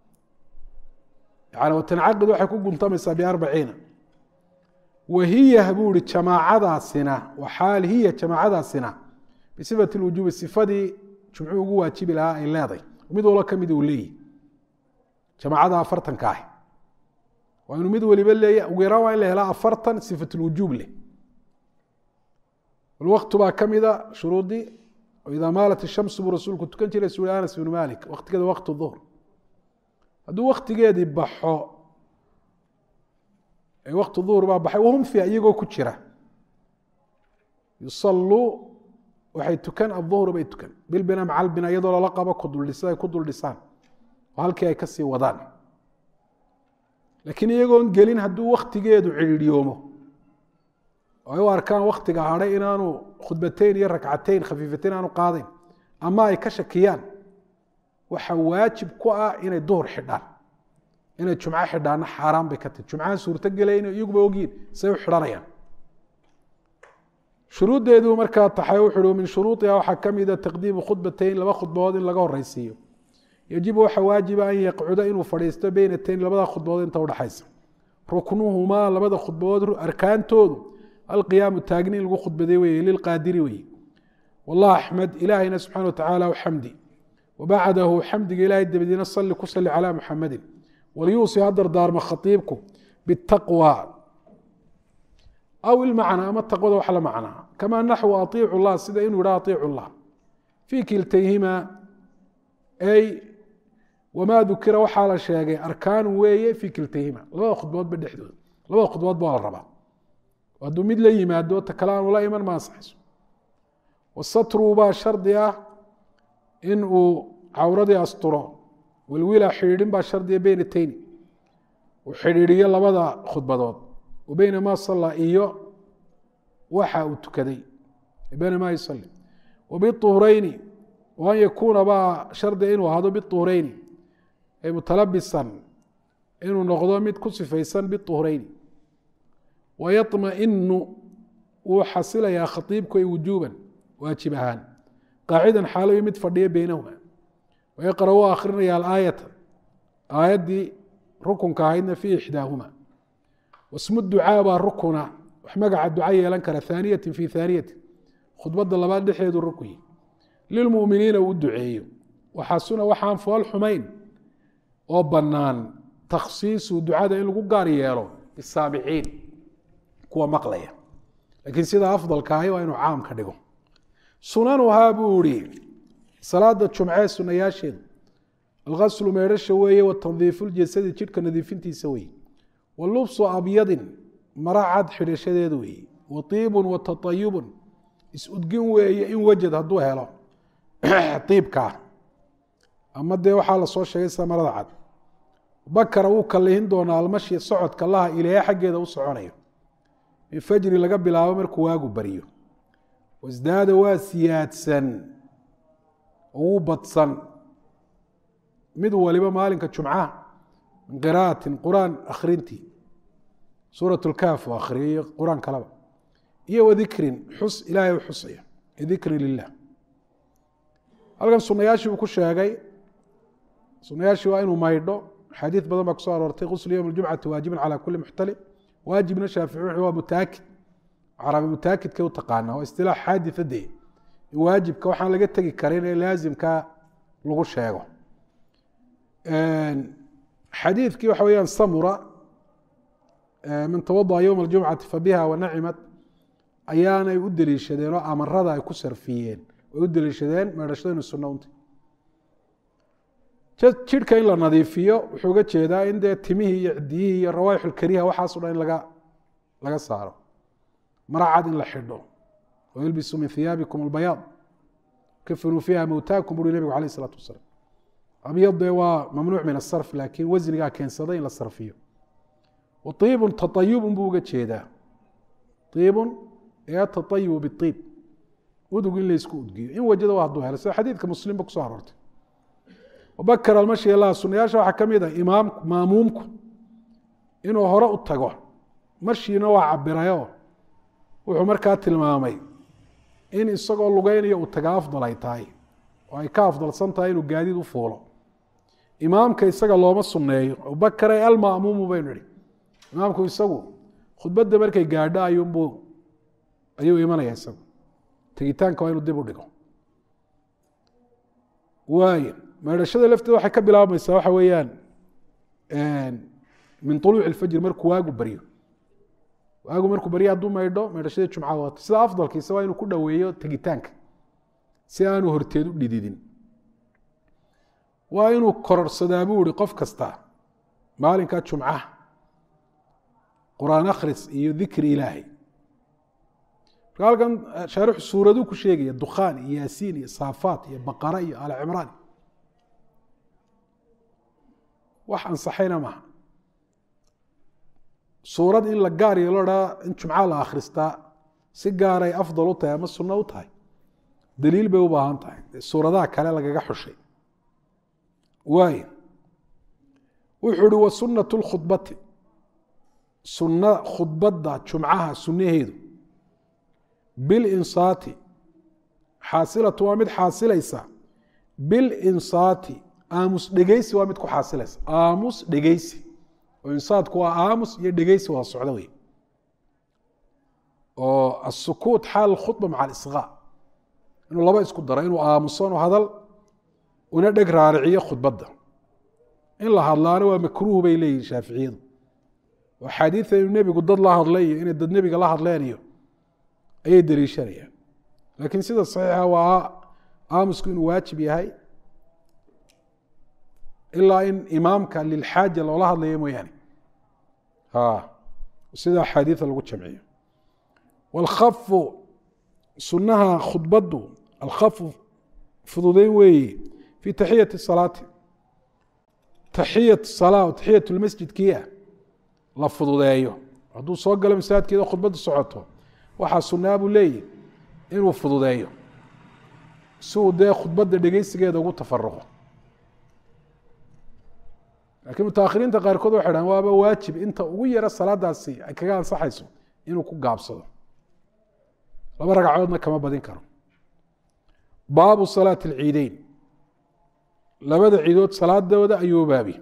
yani watancaqidu waxay ku guntamaysaa biarbaciina wahiya buu ihi jamaacadaasina waxaal hiya jamaacadaasina bisifati lwujuubi sifadii jumcuhu ugu waajibi lahaa ay leeday mid walba ka mid uu leeyihi jamaacada afartanka ah waa inuu mid waliba leeya ugu yaraan waa in la helaa afartan sifatulwujuub leh waqtu baa ka mida shuruudii idaa maalat ishamsu buu rasuulku tukan jiray suri anas bnu malik waktigeeda waqtu duhr hadduu waktigeedii baxo waqtu duhr baa baxay wahum fiiha iyagoo ku jira yusalluu waxay tukan aduhru bay tukan bilbina maca albina iyadoo lala qabo kuduldhisa ay ku dul dhisaan oo halkii ay kasii wadaan laakiin iyagoon gelin hadduu waktigeedu cidhiidhyoomo oo ay u arkaan waktiga hadhay inaanu khudbateyn iyo rakcateyn khafiifateyn aanu qaadayn ama ay ka shakiyaan waxa waajib ku ah inay duhur xidhaan inay jumco xidhaanna xaaraan bay ka tahy jumcahan suurto gelayn iyaguba ogyiin say u xidhanayaan shuruuddeedu markaa taxay wuxu uhi min shuruudiha waxaa ka mida taqdiimu khudbateyn laba khudbadood in laga horeysiiyo yajibu waxa waajiba an yaqcuda inuu fadhiisto beynatayn labada khudbadood inta udhexaysa ruknuhumaa labada khudbadood arkaantoodu alqiyaamu taagni in lagu khudbaday weye lilqaadiri weye wallah axmed ilaahayna subxana watacaala xamdi wabacdahu xamdiga ilahay dabadiina sali ku sali calaa muxamadin waliyuusi ha dardaarmo khaiibku bitaqwa aw ilmacnaa ama taqwada wax la macnaa kamaa naxwu aiicu llah sida inuu yidha aiicu llah fii kiltayhima ay wamaa dukira waxaa la sheegay arkaanu weeye fii kiltayhima labada khudboodba dhexdooda labada khudboodba waa la rabaa hadduu mid la yimaado ta kale aanu la iman ma ansaxayso wasatru baa shardi ah in uu cawradii asturo wilwila xidhiidhin baa shardiya beyna tayni uu xidhiidhiyo labada khudbadood wa beyna maa salla iyo waxa uu tukaday beyna maa yusali wa biuhreyni wa an yakuuna baa shardiga inuu ahaado biuhreyni ay mutalabisan inuu noqdo mid ku sifaysan biuhreyni wayaطmainu wuu xasilayaa khaiibku ay wujuuban waajib ahaan qaacidan xaaloy mid fadhiya beynahuma wayaqra u akrinaya alaayata aayaddii rukunka ahaydna fii ixdaahuma wasmu ducaa baa rukuna wax magaca duca yeelan kara haaniyatin fii haaniyatin khudbadda labaad dhexeedu rukuyi lilmuminiina uu duceeyo waxaasuna waxaan fool xumayn oo bannaan takhsiisu ducada in lagu gaar yeelo bisaamiciin kuwa maqlaya laakiin sida afdalka ahi waa inuu caam ka dhigo sunanuhaa buu ihi salaada jumcee sunayaasheedu algaslu meedhasha weeye watandiifu ljasadi jidhka nadiifintiisa weeye wa lubsu abyadin mara cad xidhashadeedu weeye wa tiibun wa taayubun is-udgin weeye in wajad hadduu helo iibkaa ama dee waxaa lasoo sheegay sida marada cad bakara wuu kalihin doonaa almashi socodka laha ilaahe xaggeeda u soconayo min fajri laga bilaabo markuu waagu baryo wasdaada waa siyaadsan oo wuu badsan mid waliba maalinka jumcaha min qira'atin qur-aan akhrintii suurat lkaaf oo akhriyo iyo qur-aan kaleba iyo wadikrin xus ilaahay u xusaya dikri lilah halkan sunayaashii uu ku sheegay sunayaashii waa inuu maydho xadiid badan baa kusoo aroortay quslu yowm اljumcati waajibin calى kuli muxtalim waajibna shaafici wuxuu waa mutaakid carabi mutaakidka u taqaana waa istilaax xaaditha dee waajibka waxaan laga tegi karin ee laazimka lagu sheego xadiidkii waxa weyaan samura man tawadaأ yowma اljumcati fabiha wanacimat ayaanay u deliishadeen oo amarada ay ku sarfiyeen way u deliishadeen meedhashada inu sunno unta jidhka in la nadiifiyo wuxuu uga jeedaa in dee timihii iyo cidiyihii iyo rawaaix ulkariha waxaaso dhan in laga laga saaro maracad in la xidho wayulbisu min hiyaabikum albayaad kafinuu fiiha mowtaakum buri nebigu alayh isalaatu wasalaam abyad dee waa mamnuuc min asarf laakiin wasnigaa keensaday in la sarfiyo wa iibun taayubun buu uga jeedaa iibun ee taayubu biiib udug in laysku udgiyo in wajada waa hadduu helo sida xadiidka muslimba kusoo aroortay bakr almashi lah sunayaasha waxaa ka mid a imaamku maamuumku inuu hore u tago mashiina waa cabirayo wuxuu markaa tilmaamay in isagoo lugeynayo uu taga afdal ay tahay oo ay ka afdalsan tahay inuu gaadiid u fuulo imaamka isaga looma sunneeyo abubakare alma'muumu baynu idhi imaamku isagu khudbadda markay gaadho ayuunbuu ayuu imanaya isagu tegitaanka waa inuu dib u dhigo waayo meedhashada lafteeda waxay ka bilaabmaysaa waxa weeyaan min uluuci ilfajr markuu waagu baryo waagu markuu baryo hadduu maydho meedhashadii jumcada waata sida afdalkiisa waa inuu ku dhoweeyo tegitaanka si aanu horteed u dhididin waa inuu kororsadaa buu ihi qof kasta maalinka jumcaha qur-aan akhris iyo dikri ilaahay marka halkan shaarixu suuraduu ku sheegaya dukhaan iyo yaasiin iyo saafaat iyo baqara iyo aali cimraan wax ansaxayna maaha suurad in la gaar iyo loo dhaa in jumca la akhristaa si gaaray afdal u tahay ama sunno u tahay daliil bay u baahan tahay suuradaha kale lagaga xushay waayo wuxuu uhi wa sunnatu lkhudbati sunna khudbadda jumcaha sunnaheedu bilinsaati xaasilatu waa mid xaasilaysa bilinsaati aamus dhegeysi waa mid ku xaasilaysa aamus dhegeysi oo insaadku waa aamus iyo dhegeysi waa socdo wey oo asukuut xaal khudba maca alisqaa inuu laba isku daro inuu aamuso hadal una dheg raariciyo khudbadda in la hadlaana waa makruuh bay leeyihin shaaficiyadu oo axaadiida inuu nebigu dad la hadlay iyo inay dad nebiga la hadleen iyo ayay deliishanayaan laakiin sida saxiixa waa aamusku inuu waajib yahay ilaa in imaamka lilxaaja loola hadlayo mooyaane sida axaadiida lagu jamciyo wاlkhafu sunaha khudbaddu alkhafu fududeyn weeye fi taxiyati salaati taxiyat salaa taxiyat lmasjidkiia la fududeeyo hadduu soo galo masaajidkeeda khudbaddu socoto waxaa sunaa buu leeyahy inuu fududeeyo si uu dee khudbadda dhegeysigeeda ugu tafaruqo laakiin mutaahiriinta qaarkood waxay dhahan waaba waajib inta ugu yara salaadaasi ay kaga ansaxayso inuu ku gaabsado laba ragcadoodna kama badin karo baabu salaati alciideyn labada ciidood salaadooda ayuu baabi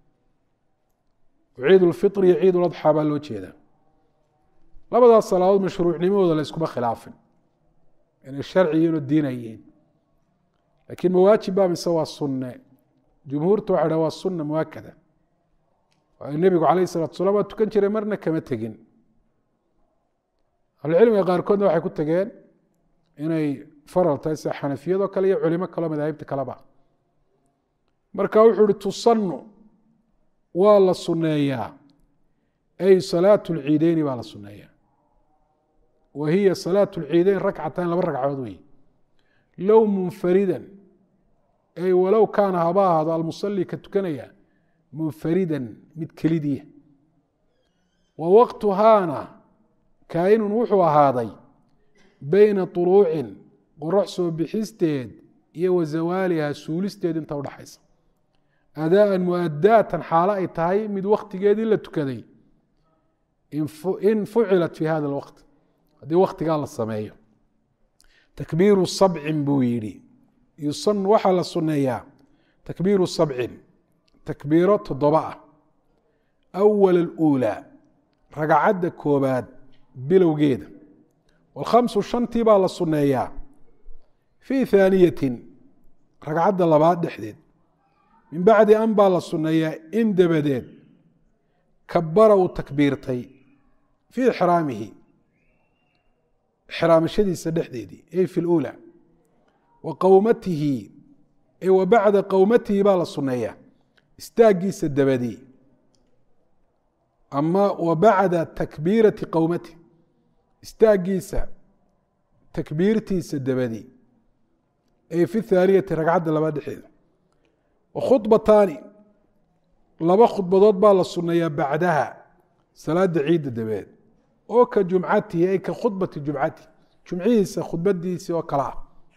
ciid ulfitr iyo ciid uladxaa baa loo jeedaa labadaas salaadood mashruucnimadooda la iskuma khilaafin inay sharci iyo inuu diina yihiin laakiin mawaajib baa mise waa sunne jumhuurta waxay dhaha waa sunna muakada waayo nebigu calayh salatu salam waa tukan jiray marna kama tegin ahlucilmiga qaarkoodna waxay ku tegeen inay faral tahay sida xanafiyadoo kale iyo culimo kaleo madaahibta kaleba marka wuxuu uhi tusanu waa la sunneeyaa ay salaatu lciideyni baa la sunneeyaa wa hiya salaatu lciideyn rakcatan laba ragcadood wey low munfaridan ay walow kaana haba ahaado almusali ka tukanaya munfaridan mid kelidiya wa waqtuhaana kaainun wuxuu ahaaday beyna طuluucin qorax soo bixisteed iyo wa zawaaliha suulisteed inta udhaxaysa adaaan muadaatan xaalo ay tahay mid waktigeedii la tukaday in fucilat fi hada اlwaqt haddii waktigaa la sameeyo takbiiru sabcin buu yidhi yusan waxaa la sunneeyaa takbiiru sabcin takbiiro toddoba ah awal اluulaa ragcadda koobaad bilowgeeda wاlkhamsu shantii baa la sunneeyaa fii haaniyatin ragcadda labaad dhexdeed min bacdi an baa la sunneeyaa in dabadeed kabara uu takbiirtay fii ixraamihi ixraamashadiisa dhexdeedii ay fi اluulaa wa qowmatihi ay wa bacda qowmatihi baa la sunneeyaa istaagiisa dabadii ama wa bacda takbiirati qowmati istaagiisa takbiirtiisa dabadii ay fi thaaniyati ragcadda labaad dhexeeda wa khudbataani laba khudbadood baa la sunneeyaa bacdaha salaada ciidda dabadeed oo ka jumcatihi ay ka khudbati jumcatihi jumcihiisa khudbadiisii oo kale ah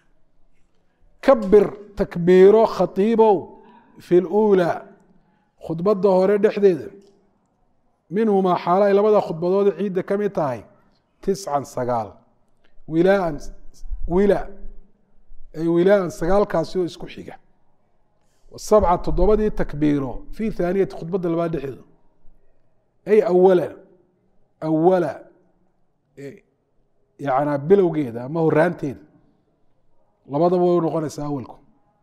kabir takbiiro khatiibow fi luulaa khudbadda hore dhexdeeda minhumaa xaalo ay labada khudbadood ciidda ka mid tahay tiscan sagaal wilaan wila ay wilaan sagaalkaasi oo isku xiga sabca toddobadii takbiiro fi thaaniyati khudbadda labaad dhexdeeda ay awala awala yana bilowgeeda ama horaanteeda labadaba way noqonaysaa awalku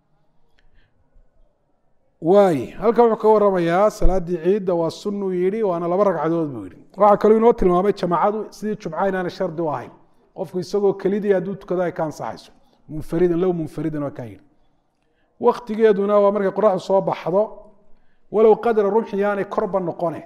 waay halkan wuxuu ka waramayaa salaaddii ciidda waa sunuu yihi waana laba ragcadood buu yihi waxaa kaloo inoo tilmaamay jamaacadu sidii jumca inaana shardi u ahayn qofku isagoo kelidii hadduu tukado ay ka ansaxayso munfaridan low munfaridan waa kaa yihi waktigeeduna waa markay qoraxdu soo baxdo walow qadra rumxi yaanay korba noqone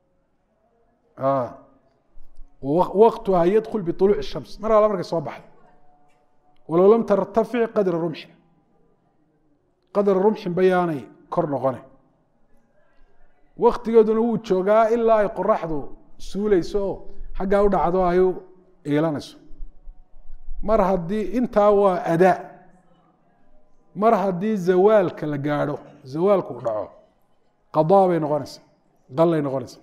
waktuha yadkul biuluuci shams mar alla markay soo baxdo walow lam tartafic qadra rumxin qadra rumxin ba yaanay kor noqone waktigeeduna wuu joogaa ilaa ay qoraxdu suuleyso oo xaggaa u dhacdo ay u iilanayso mar haddii intaa waa adaa mar haddii zawaalka la gaadho zawaalku u dhaco qadaa bay noqonaysaa qallay noqonaysaa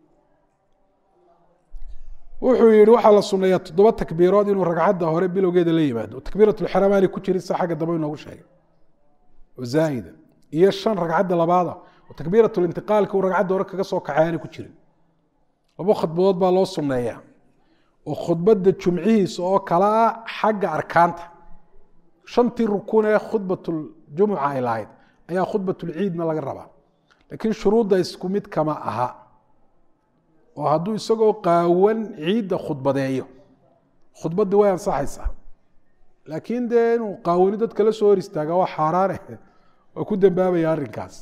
wuxuu yihi waxaa la suneeyaa toddoba takbiirood inuu ragcadda hore bilowgeeda la yimaado takbiirat lxaraam aanay ku jirin sa xagga dambe inoogu sheegay oo zaa'ida iyo shan ragcadda labaada oo takbiirat lintiqaalka uu ragcadda hore kaga soo kaxay aanay ku jirin labo khudbadood baa loo suneeyaa oo khudbadda jumcihiisa oo kala ah xagga arkaanta shantii rukun ee khudbatljumuca ay lahayd ayaa khudbatulciidna laga rabaa laakiin shuruudda isku mid kama aha oo hadduu isagoo qaawan ciidda khudbadeeyo khudbaddii way ansaxaysaa laakiin dee inuu qaawani dadka la soo hor istaaga waa xaaraane waa ku dambaabaya arrinkaas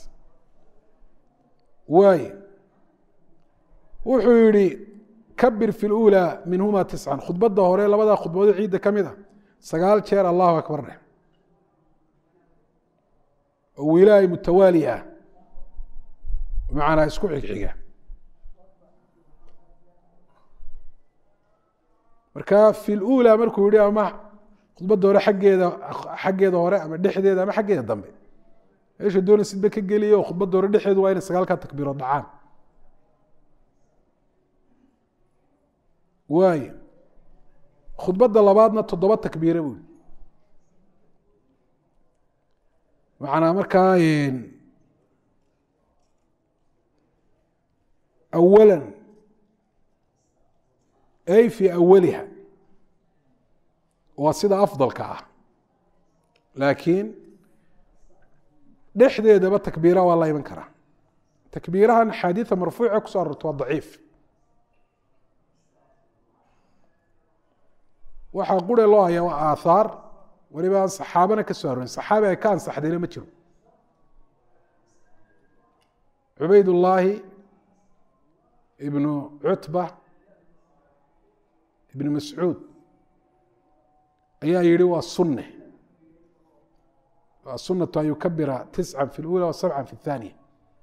waay wuxuu yihi kabir fi lula minhuma tiscan khudbadda hore labadaa khudbadood ciidda ka mid a sagaal jeer allahu akbar dheh oo wilaahi mutawaali ah bimacnaa isku xigxiga marka fi lula markuu yihi ama khudbadda hore xaggeeda xaggeeda hore ama dhexdeeda ama xaggeeda dambe meesha doona sidba ka geliya oo khudbadda hore dhexeedu waa inay sagaalkaa takbiirood dhacaan waay khudbadda labaadna toddoba takbiire bui macnaa markaa awala ay fi awaliha waa sida afdalka ah laakiin dhexdeedaba takbiira waa la iman karaa takbiirahan axaadiida marfuuca kuso arorta waa daciif waxaa qure loo hayaa waa aathaar waliba aan saxaabana ka soo arorin saxaabi ay ka ansaxdayna ma jiro cubaydullaahi ibnu cutba ibnu mascuud ayaa yihi waa sunne waa sunatu an yukabira tisca fi lula wa sabca fi اthaniya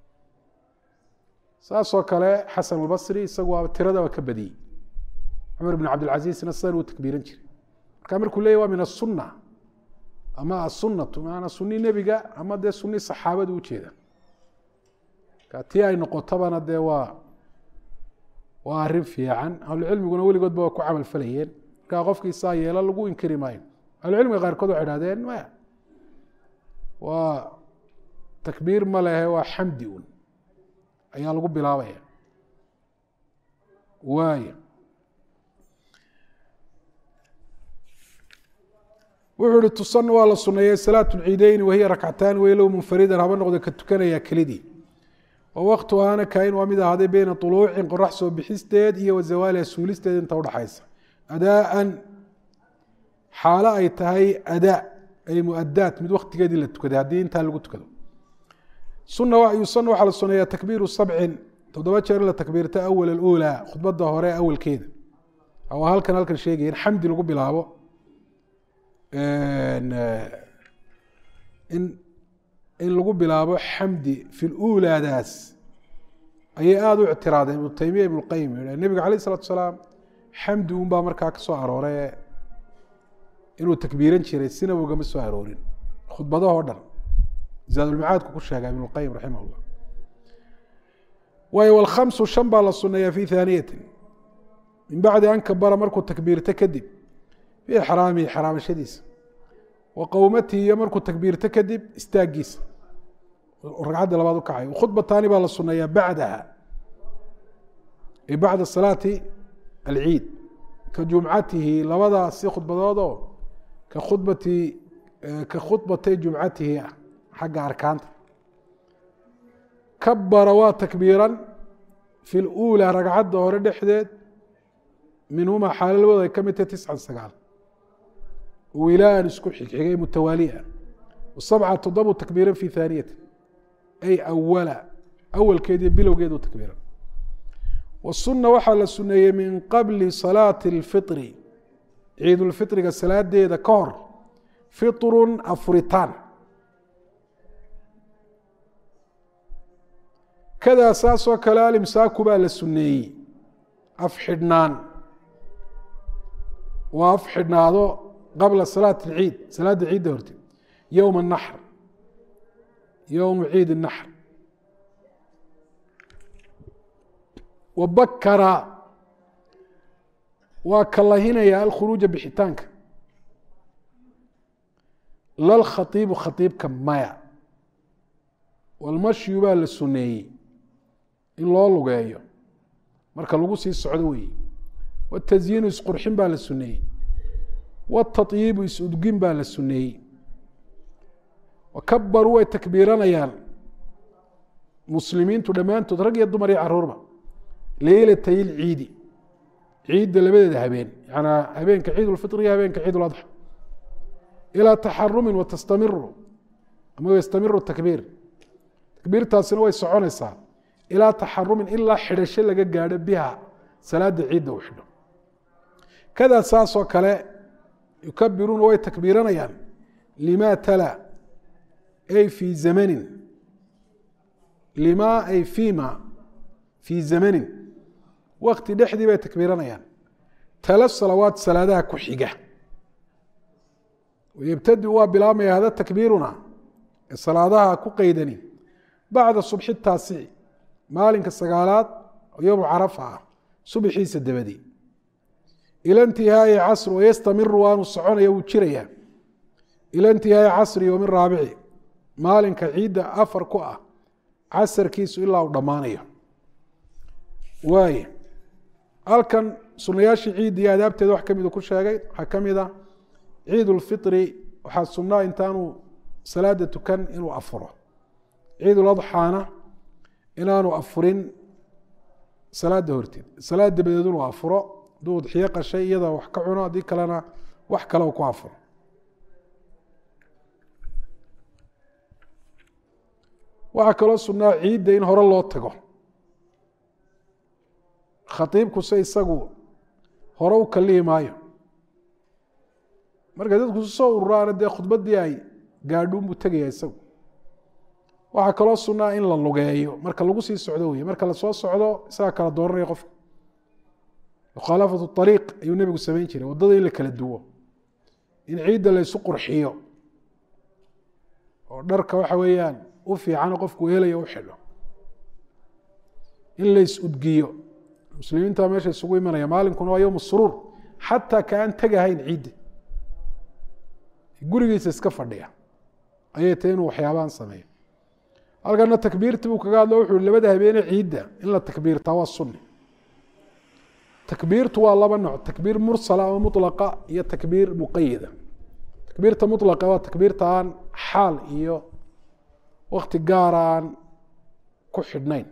saasoo kale xasan albasri isagu waa tirada waa ka badiyey cumar bn cabdilcasiisna sidan uu takbiiran jiray marka markuu leeyay waa min asunna ama asunatu maanaa suni nebiga ama dee suni saxaabadu ujeeda ka tii ay noqotobana dee waa waa arrin fiican ahlucilmiguna weligoodba waa ku camal falayeen markaa qofkii saa yeelo lagu inkiri maayo ahlucilmiga qaarkood waxay hahdeen maya waa takbiir ma lehe waa xamdi un ayaa lagu bilaabaya waaya wuxuu ihi tusan waa la suneeyey salaat lciideyni wahiya rakcataani waylow munfaridan haba noqdo ka tukanaya kelidii oo waktuhaana kain waa mid ahaaday beyna uluucin qorax soo bixisteed iyo wa zawaaliha suulisteed inta udhaxaysa adaaan xaalo ay tahay adaa ay muadaat mid waktigeedii la tukaday haddii intaa lagu tukado suna yusana waxaa la suneeyaa takbiiru sabcin toddoba jeer in la takbiirta awal alula khudbadda hore awalkeeda waa halkan halkan sheegaya in xamdi lagu bilaabo in in lagu bilaabo xamdi fi lulaadaas ayay aada u ictiraadeen ibnu taymiya ibnu qayim nebiga alayh isalatu salaam xamdi un baa markaa ka soo aroore inuu takbiiran jiray sinaba ugama soo aroorin khudbadahoo dhan zaadulmacaadku ku sheega ibn اlqayim raximah llah waayo wlkhamsu shan baa la suneeyaa fi haaniyatin min bacdi an kabara markuu takbiirto kadib fi ixraamihi xaraamashadiisa wa qowmatihi iyo markuu takbiirto kadib istaagiisa ragcadda labaad u kacay khudbataani baa la suneeyaa bacdaha ay bacda salaati alciid ka jumcatihi labadaasi khudbadoodoo ka khudbati ka khudbatay jumcatihi ah xagga arkaanta kabara waa takbiiran fi luulaa ragcadda hore dhexdeed minhumaa xaalo labooda ay ka mid tahay tiscan sagaal wilaan isku xigxigay mutawaaliya sabca toddobu takbiiran fi haaniyati ay awala awalkeed iyo bilowgeedu takbiiran wasuna waxaa la suneeyey min qabli salaati اlfiri ciidulfitriga salaadeeda ka hor fitrun afuritaan kadaa saasoo kale alimsaaku baa la suneeyey af xidhnaan waa af xidhnaado qabla salaat اlciid salaadda ciidda horteed yowma الnaxr yowmu ciid الnaxr wabakara waa kalahinaya alkhuruuja bixitaanka lalkhaiibu khaiibka maya walmashyu baa la suneeyey in loo lugeeyo marka lagu sii socdo weeye watasyiinu isqurxin baa la suneeyey watayiibu is-udgin baa la suneeyey wakabaruu way takbiiranayaan muslimiintu dhammaantood rag iyo dumar iyo caruurba leylatay lciidi ciidda labadeeda habeen yanaa habeenka ciid lfiri iyo habeenka ciid ladxa ilaa taxarumin watastamiru ama yastamiru takbiir takbiirtaasina way soconaysaa ilaa taxarumin ilaa xidhasho laga gaadho biha salaada ciidda u xidho kadaa saasoo kale yukabiruuna way takbiiranayaan lima tala ay fii zamanin lima ay fima fii zamanin wakti dhexdii bay takbiiranayaan tala salawaat salaadaha ku xiga yebtadi waa bilaabmaya hada takbiiruna ee salaadaha ku qeydani bacda subxi taasici maalinka sagaalaad oo yowmu carafa ah subxiisa dabadi ila intihaai casr wayastamiru waanu soconaya wuu jiraya ila intihaai casri yowmi raabici maalinka ciidda afar ku ah casarkiisu ilaa uu dhammaanayo waay halkan sunayaashii ciidda iyo adaabteeda wax kamida ku sheegay waxaa ka mid a ciid ulfiri waxaa sunnaa intaanu salaada tukan inuu afuro ciid uladxaana inaanu afurin salaada horteed salaad dabadeed inuu afuro hadduu udxiyo qashay iyada wax ka cuno haddii kalena wax kale ku afuro waxaa kaloo sunnaa ciidda in hore loo tago khaiibkuse isagu hore u kalihi maayo marka dadku soo ururaana dee khudbadii ay gaadhuunbuu tegaya isagu waxaa kaloo sunnaa in la lugeeyo marka lagu sii socdo wey marka lasoo socdo isagaa kala dooranaya qofka mukhaalafatu ariiq ayuu nebigu samayn jiray waddada in la kala duwo in ciidda la ysu qurxiyo oo dharka waxa weeyaan u fiican qofku helayo u xidho in la is-udgiyo muslimiinta meesha isugu imanaya maalinkuna waa yowm suruur xataa ka aan tegahayn ciidda gurigiisa iska fadhiya ayay tahy inuu waxyaabahan sameeyo halkana takbiirti buu kaga hadlo wuxu labada habeene ciidda in la takbiirtaa waa sunni takbiirtu waa laba nooc takbiir mursala ama mulaqa iyo takbiir muqayida takbiirta mulaqa waa takbiirta aan xaal iyo wakti gaara aan ku xidhnayn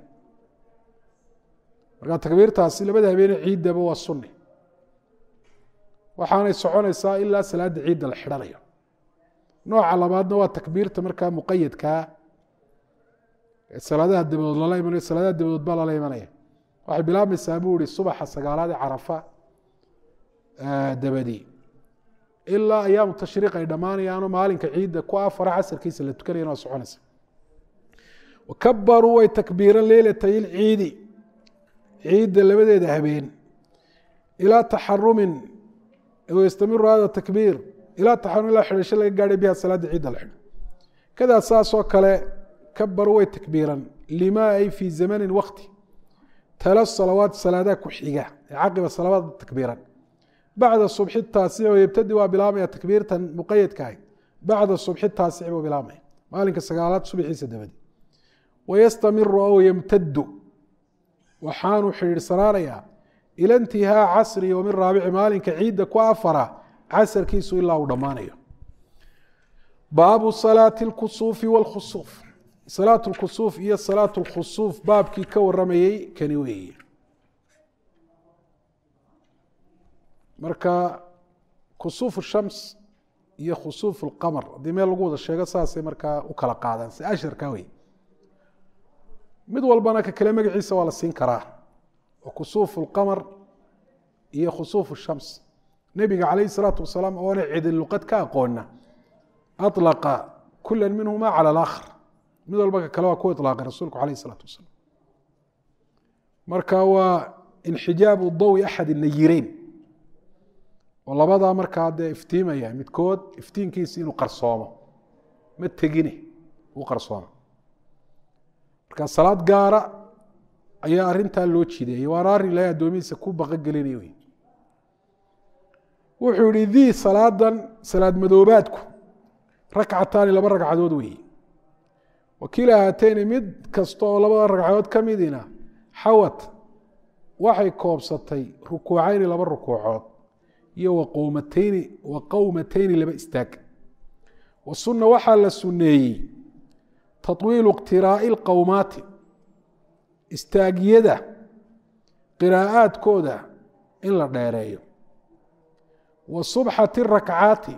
marka takbiirtaasi labada habeene ciiddaba waa sunni waxaanay soconaysaa ilaa salaada ciidda la xidhanayo nooca labaadna waa takbiirta markaa muqayadkaa salaadaha dabadood lala imanayo salaadaha dabadood baa lala imanaya waxay bilaabmaysaa buu ihi subaxa sagaalaad ee carafa dabadi ilaa ayaamu tashriiq ay dhammaanayaanoo maalinka ciidda ku afara casarkiisa la tukanayana waa soconaysa wakabaruu way takbiiran leylatay ilciidi ciidda labadeeda habeen ilaa taxarumin yastamiru hada takbiir ilaa taxarum ilaa xidhasho laga gaadhay biha salaada ciidda la xidho kadaa saasoo kale kabaru way takbiiran lima ay fii zamanin wakti tala salawaat salaadaha ku xiga ee caqiba salawaad takbiiran bacda subxi taasic yebtadi waa bilaabmaya takbiirtan muqayadka ahy bacda subxi taasici buu bilaabmaya maalinka sagaalaad subaxiisa dabadi wayastamiru aw yamtadu waxaanu xidhiidhsanaanayaa ila intihaa casri yowmi raabici maalinka ciidda ku afara casarkiisu ilaa uu dhammaanayo baabu salaati اlkusuufi wاlkhusuuf salaat اlkusuuf iyo salaat اlkhusuuf baabkii ka waramayey kani weeye marka kusuuf shams iyo khusuuf اlqamar haddii meel lagu wada sheego saasay markaa u kala qaadaan si asharka wey mid walbana ka kale magaciisa waa la siin karaa oo kusuuf اlqamar iyo khusuuf shams nebiga calayh الsalaatu wasalaam oona cidin luqad ka aqoona aطlaqa kula minhuma calى اlaakhar mid walba ka kale waa ku iطlaaqay rasuulku alayh الsalaatu wasalaam marka waa inxijaabu dawi axad nayireyn oo labadaa markaa dee iftiimaya midkood iftiinkiisi inuu qarsoomo ma tegine uu qarsoomo marka salaad gaara ayaa arintaa loo jideeyey waana arrin ilahay addoomihiisa ku baqogelinay wey wuxuu yihi dii salaadan salaad madoobaadku rakcataani laba ragcadood weeye wakiila haateyni mid kasta oo labada ragcadood ka midina xawat waxay koobsatay rukuucayni laba rukuucood iyo waqowmateyni wa qowmateyni laba istaag wa sunna waxaa la sunneeyey taطwiilu iqtiraa'i اlqowmaati istaagyada qiraa'aadkooda in la dheereeyo wa subxati rakcaati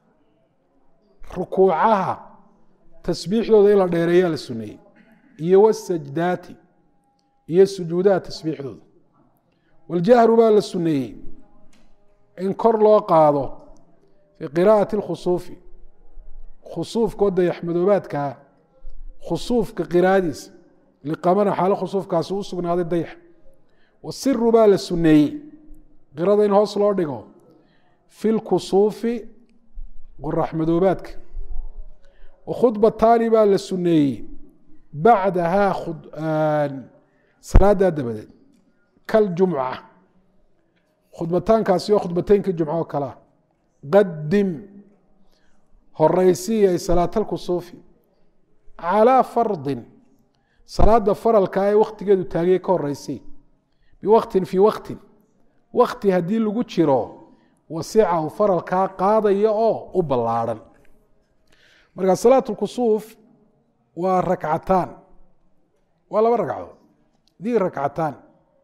rukuucaha tasbiixdooda in la dheereeyaa la suneeyey iyo wasajdaati iyo sujuudaha tasbiixdooda waljahru baa la suneeyey in kor loo qaado fii qiraa'ati اlkhusuufi khusuufka oo dayaxmadoobaadkaa khusuufka qiraadiisa liqamana xaalo khusuufkaasi u sugnaaday dayax wasiru baa la suneeyey qirada in hoos loo dhigo fi lkusuufi qoraxmadoobaadka wakhudbataani baa la suneeyey bacdahaa salaadaa dabadeed kaljumca khudbataankaasi oo khudbateynka jumca oo kalea qadim horeysiya ay salaatalkusuufi calaa fardin salaada faralka ee wakhtigeedu taagiyey ka horeysay biwaktin fii waktin wakti haddii lagu jiro wasicahu faralkaa qaadaya oo u ballaadhan marka salaat lkusuuf waa rakcataan waa laba ragcadood dii rakcataan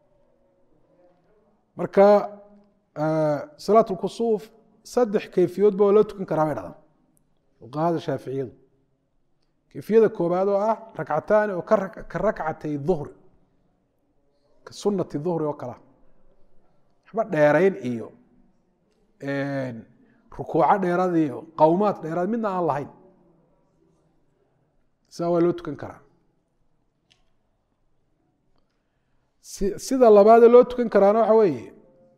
marka salaat lkusuuf saddex kayfiyoodba waa loo tukan karaa bay dhahdan fuqahada shaaficiyadu kayfiyada koobaad oo ah rakcataani oo ka rakcatay duhri ka sunati duhri oo kalea waxba dheerayn iyo rukuuco dheeraad iyo qowmaad dheeraad midna aan lahayn saa waa loo tukan karaa sida labaadee loo tukan karaana waxa weeye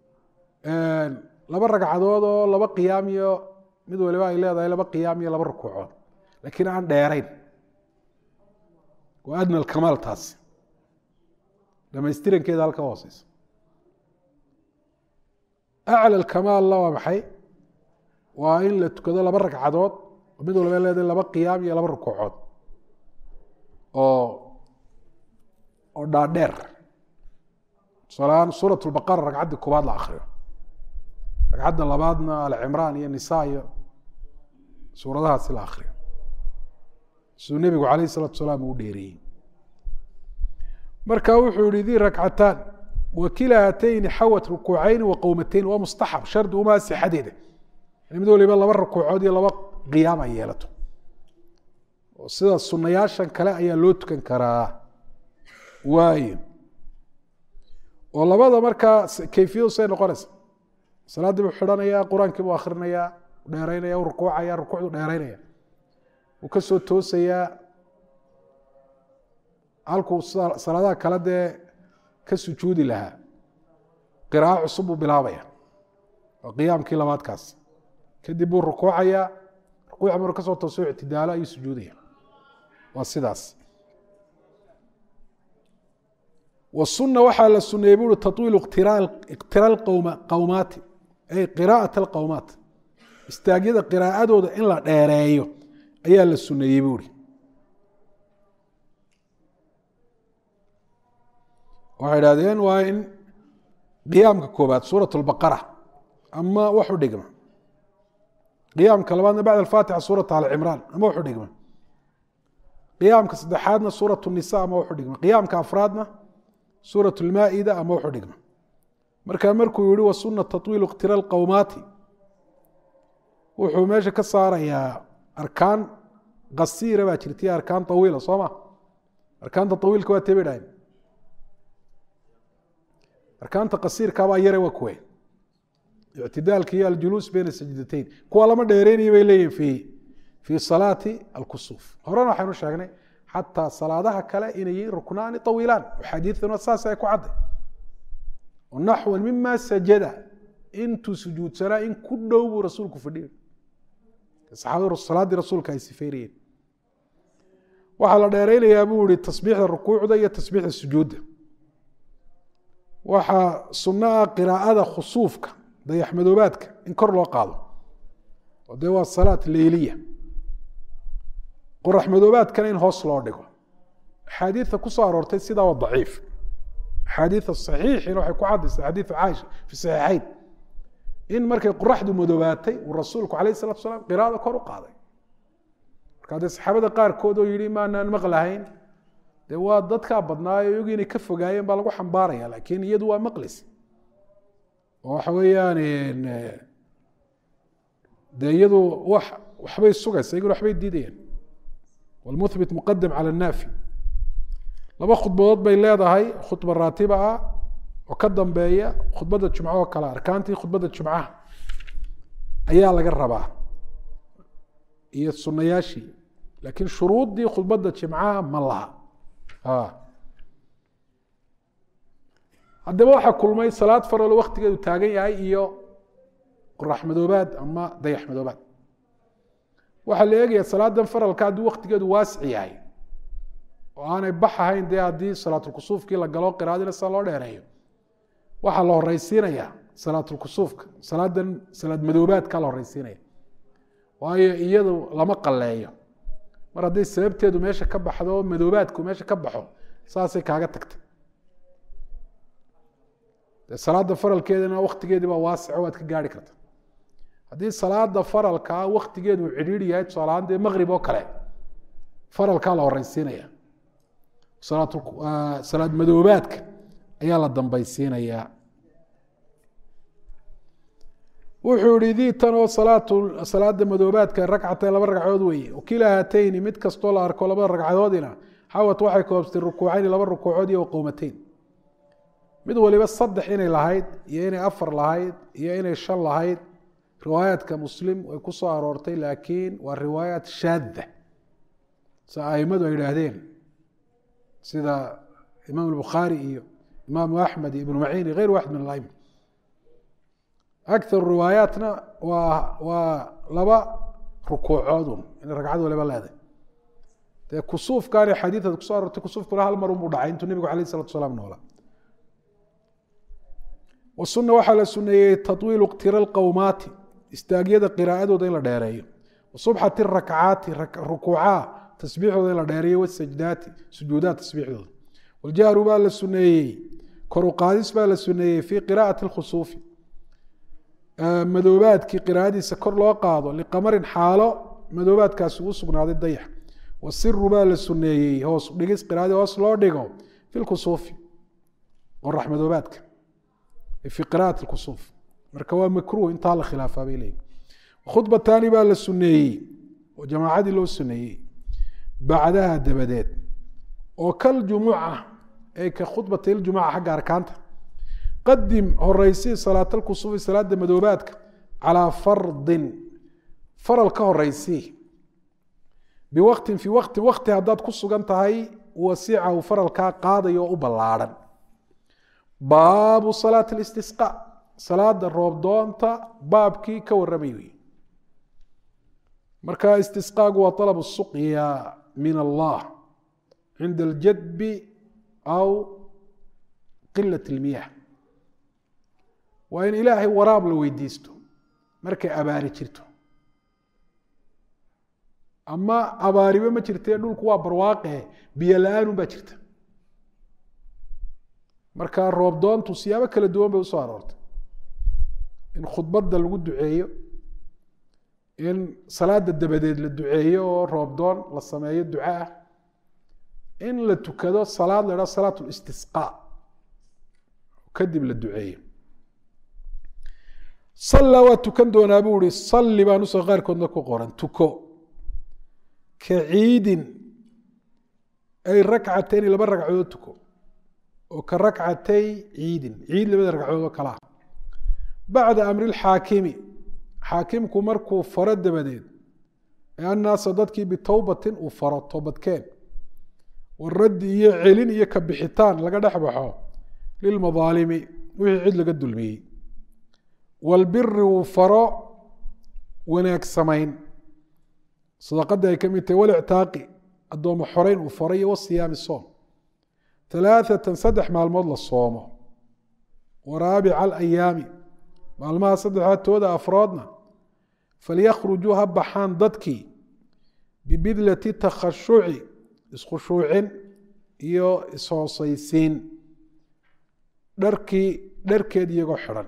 laba ragcadood oo laba qiyaam iyo mid waliba ay leedahay laba qiyaam iyo laba rukuucood laakiin aan dheerayn waa adna alkamaal taasi dhamaystirankeeda halka hooseysa acla alkamaalna waa maxay waa in la tukado laba ragcadood oo mid waliba leedahay laba qiyaam iyo laba rukuucood oo oo dhaadheer tusaalahaan suurat lbaqara ragcadda koobaad la akriyo ragcadda labaadna alcimraan iyo nisa iyo suuradahaasi la akriyo siduu nebigu calayh isalatu salaam uu dheereeyey marka wuxuu yihi dii rakcataan wakila hatayni xawat rukuucayni wa qowmatayn waa mustaxab shardi umaa sixadeeda in mid waliba laba rukuucood iyo laba qiyaam ay yeelato oo sida sunayaashan kale ayaa loo tukan karaa waayo oo labada markaa kayfiyadu say noqonaysa salaaddii buu xidhanayaa qur-aankii buu akhrinayaa dheeraynaya u rukuucaya rukuucdu dheeraynaya wuu ka soo toosayaa halkuu salaadaha kale dee ka sujuudi lahaa qiraaco cusub buu bilaabaya waa qiyaamkii labaadkaas kadib buu rukuucayaa rukuuca maruu kasoo tooso ictidaalo ayuu sujuudaya waa sidaas wsuna waxaa la suneeyey bui tawiilu iqtira qowmaati ay qiraaءaة اlqowmaat istaagyada qiraa'adooda in la dheereeyo ayaa la suneeyey buuri waxay idhahdeen waa in qiyaamka koobaad suurat اlbaqara ama wax u dhigma qiyaamka labaadna bacd alfaatixa suurat alcimraan ama wax u dhigma qiyaamka saddexaadna suurat الnisa ama wax u dhigma qiyaamka afraadna suurat اlmaa'ida ama wax u dhigma markaa markuu yihi wa suna taطwiil اktira اlqowmaati wuxuu meesha ka saarayaa arkaan kasiira baa jirtay arkaan طawiila soo ma arkaanta طawiilka waa tebe dhahen arkaanta kasiirkaabaa yare waa kuwe ictidaalka iyo aljuluus beyna sajdatayn kuwa lama dheereynaya bay leeyihin fi fii salaati alkusuuf horena waxaynu sheegnay xataa salaadaha kale inay yihiin ruknaani طawiilaan xadiiduna saas ay ku cadday naxwa mima sajada intuu sujuudsanaa in ku dhow buu rasuulku fadhiya saxaabadu salaaddii rasuulka ay sifeynayeen waxaa la dheereynayaa buu ihi tasbiixda rukuucda iyo tasbiixda sujuudda waxaa sunno ah qiraa'ada khusuufka dayaxmadoobaadka in kor loo qaado oo dee waa salaat leyliya qoraxmadoobaadkana in hoos loo dhigo axaadiida kusoo aroortay sidaa waa daciif axaadiida saxiixina waxay ku caddaysa xadiidu caaisha fi saxiixayn in markay qoraxdu madoobaatay uu rasuulku alayh salatu salaam qiraada kor u qaaday markaa dee saxaabada qaarkood oo yihi maanaan maqlahayn dee waa dadkaa badnaayo iyagu inay ka fogaayeen baa lagu xambaaraya laakiin iyadu waa maqlis oo waxa weeyaan dee iyadu wax waxbay sugaysa iyaguna waxbay diidayaan walmuthbit muqadam cala annaafi laba khudbadood bay leedahay khudba raatiba ah oo ka dambeeya khudbadda jumco oo kale arkaantii khudbadda jumcaha ayaa laga rabaa iyo sunayaashii laakiin shuruuddii khudbadda jimcaha ma laha haddaba waxaa kulmay salaad faralo waktigeedu taagan yahay iyo qorax madoobaad ama dayax madoobaad waxaa la eegaya salaadan faralka haddii waktigeedu waasic yahay oo aanay bax ahayn dee haddii salaatulkusuufkii la galo qiraadina sida loo dheereeyo waxaa la horeysiinaya salaatulkusuufka salaadan salaad madoobaadka la horeysiinaya waayo iyadu lama qaleeyo mar hadday sababteedu meesha ka baxdo oo madoobaadku meesha ka baxo saasay kaaga tagtay de salaada faralkeedana waktigeedii baa waasico waad ka gaari karta haddii salaada faralkaa waktigeedu uu cidhiiri yahay tusaalahaan dee maqrib oo kale faralkaa la horeysiinaya salaad madoobaadka ayaa la dambaysiinayaa wuxuu yihi dii tan oo salaada madoobaadka ragcatayn laba ragcadood weeye wakila haatayni mid kastoo la arko labada ragcadoodina xawat waxay koobstay rukuucayni laba rukuucood iyo qowmateyn mid waliba saddex inay lahayd iyo inay afar lahayd iyo inay shan lahayd riwaayaadka muslim way ku soo aroortay laakiin waa riwaayaat shaadda sa aimadu ay idhaahdeen sida imaam bukhaari iyo imaamu axmed iyo ibnu maciin iyo geyr waxid min alaima akar riwaayaatna waa waa laba rukuucoodun inay ragcad waliba leedahay dee kusuufkaani xadiidaad kusoo arortay kusuufkuna hal mar unbuu dhacay intuu nebigu alayh isalatu salaam noolaa wasuna waxaa la suneeyey taطwiilu iktira lqowmaati istaagyada qiraa'adooda in la dheereeyo wasubxati rakcaati rukuucaha tasbiixdooda in la dheereeyo wasajdaati sujuudaha tasbiixdooda waljahru baa la suneeyey koruqaadis baa la suneeyey fii qiraa'ati اlkhusuufi madoobaadkii qiraa'adiisa kor loo qaado liqamarin xaalo madoobaadkaasi uu sugnaaday dayax wasiru baa la suneeyey hoos dhigis qiraadii hoos loo dhigo fi lkusuufi qorax madoobaadka fi qira'ati kusuuf marka waa makruh intaa la khilaafaa bay leeyihin khudbataani baa la suneeyey oo jamaacadii loo suneeyey bacdaha dabadeed oo kaljumuca ay ka khudbata iljumuca xagga arkaanta qadim horeysii salaat alkusuufi salaada madoobaadka calaa fardin faral ka horeysii biwaktin fii waktin wakti haddaad ku sugan tahay wasicahu faralkaa qaadayo oo u ballaadhan baabu salaati اlistisqa salaada roobdoonta baabkii ka warramay wey marka istisqaagu waa طalab الsuqya min allah cinda اljadbi aw qilaة اlmiyah waa in ilaahay waraab la weydiisto markay abaari jirto ama abaaribe ma jirtee dhulku waa barwaaqe biyo la-aanun baa jirta marka roobdoontu siyaabo kala duwan bay usoo aroortay in khudbadda lagu duceeyo in salaada dabadeed la duceeyo oo roobdoon la sameeyo duco ah in la tukado salaad la idhaho salaat listisqaa kadib la duceeyo salla waa tukan doonaa buu ihi salli baa nusa qaarkoodna ku qoran tuko ka ciidin ay rakcatayni laba ragcadood tuko oo ka rakcatay ciidin ciid labada ragcadood oo kalaa bacda amri lxaakimi xaakimku markuu faro dabadeed ee annaasa dadkii bitowbatin uu faro toobadkeen waraddi iyo celin iyo ka bixitaan laga dhex baxo lilmadaalimi wixii cid laga dulmiyey walbiri uu faro wanaag samayn sadaqadda ay ka mid tahay walictaaqi addoommo xoreyn uu faray iyo wasiyaami soom alaaatan saddex maalmood la soomo wa raabica alayaami maalmaha saddexaad tooda afroodna falyakrujuu ha baxaan dadkii bibidlati takhashuci iskhushuucin iyo ishoosaysiin dharkii dharkeed iyagoo xidhan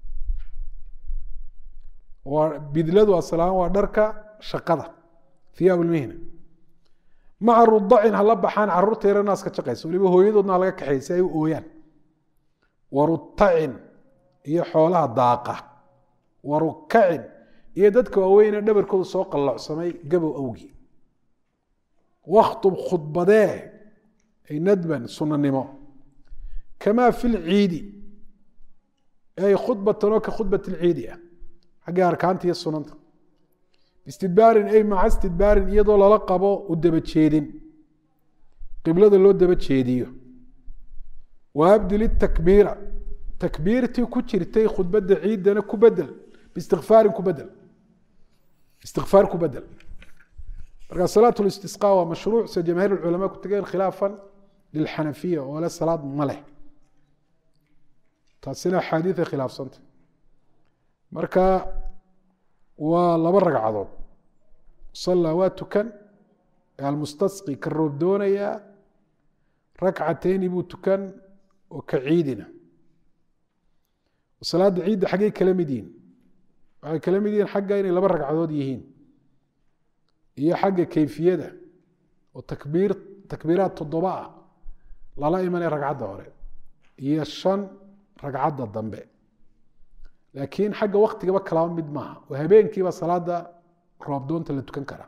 waa bidladu asalahaan waa dharka shaqada hiyaab lmihna maca rudacin hala baxaan caruurta yare naaska jaqaysa waliba hooyadoodna laga kaxeey si ay u ooyaan warutacin iyo xoolaha daaqa warukacin iyo dadka waaweyne dhabarkooda soo qallocsamay gabow awgii wakhtub khudbadee ay nadban sunanimo kamaa fi lciidi ay khudbatan oo ka khudbat lciidi ah xagga arkaanta iyo sunanta istidbaarin ay maca istidbaarin iyadoo lala qabo u daba jeedin qiblada loo daba jeediyo wa abdil itakbiira takbiirtii ku jirtay khudbadda ciidana ku bedel biistikfaarin ku bedel istikfaar ku bedel marka salaat listisqa waa mashruuc sida jamaahiir culamaa ku tegeen khilaafan lilxanafiya oo le salaad ma leh taasina axaadiiay khilaafsanta marka waa laba ragcadood sallaa waa tukan almustasqi ka roob doonayaa rakcatayni buu tukan oo ka ciidina salaadda ciidda xaggay kala mid yihiin waxay kala mid yihiin xagga inay laba ragcadood yihiin iyo xagga kayfiyada oo takbiir takbiiraad toddoba ah lala imanaya ragcadda hore iyo shan ragcadda dambe laakiin xagga waktigaba kalaba mid maaha oo habeenkiiba salaada roobdoonta la tukan karaa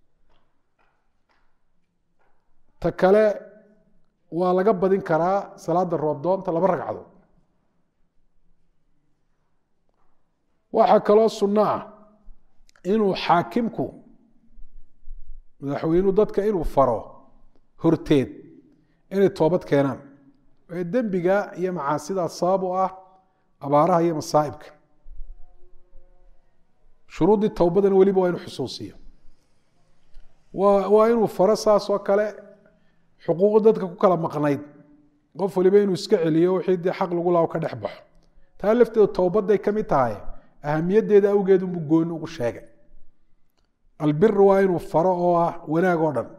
ta kale waa laga badin karaa salaada roobdoonta laba ragcadood waxaa kaloo sunno ah inuu xaakimku madaxweynuu dadka inuu faro horteed inay toobad keenaan ee dembiga iyo macaasida sabab u ah abaaraha iyo masaa'ibka shuruuddii towbadana weliba waa inuu xusuusiyo waa waa inuu faro saas oo kale xuquuq dadka ku kala maqnayd qof waliba inuu iska celiyo wixii dee xaq lagu lao ka dhex baxo taa lafteedu towbadday ka mid tahay ahamiyaddeeda awgeed unbuu gooni ugu sheegay albir waa inuu faro oo ah wanaag oo dhan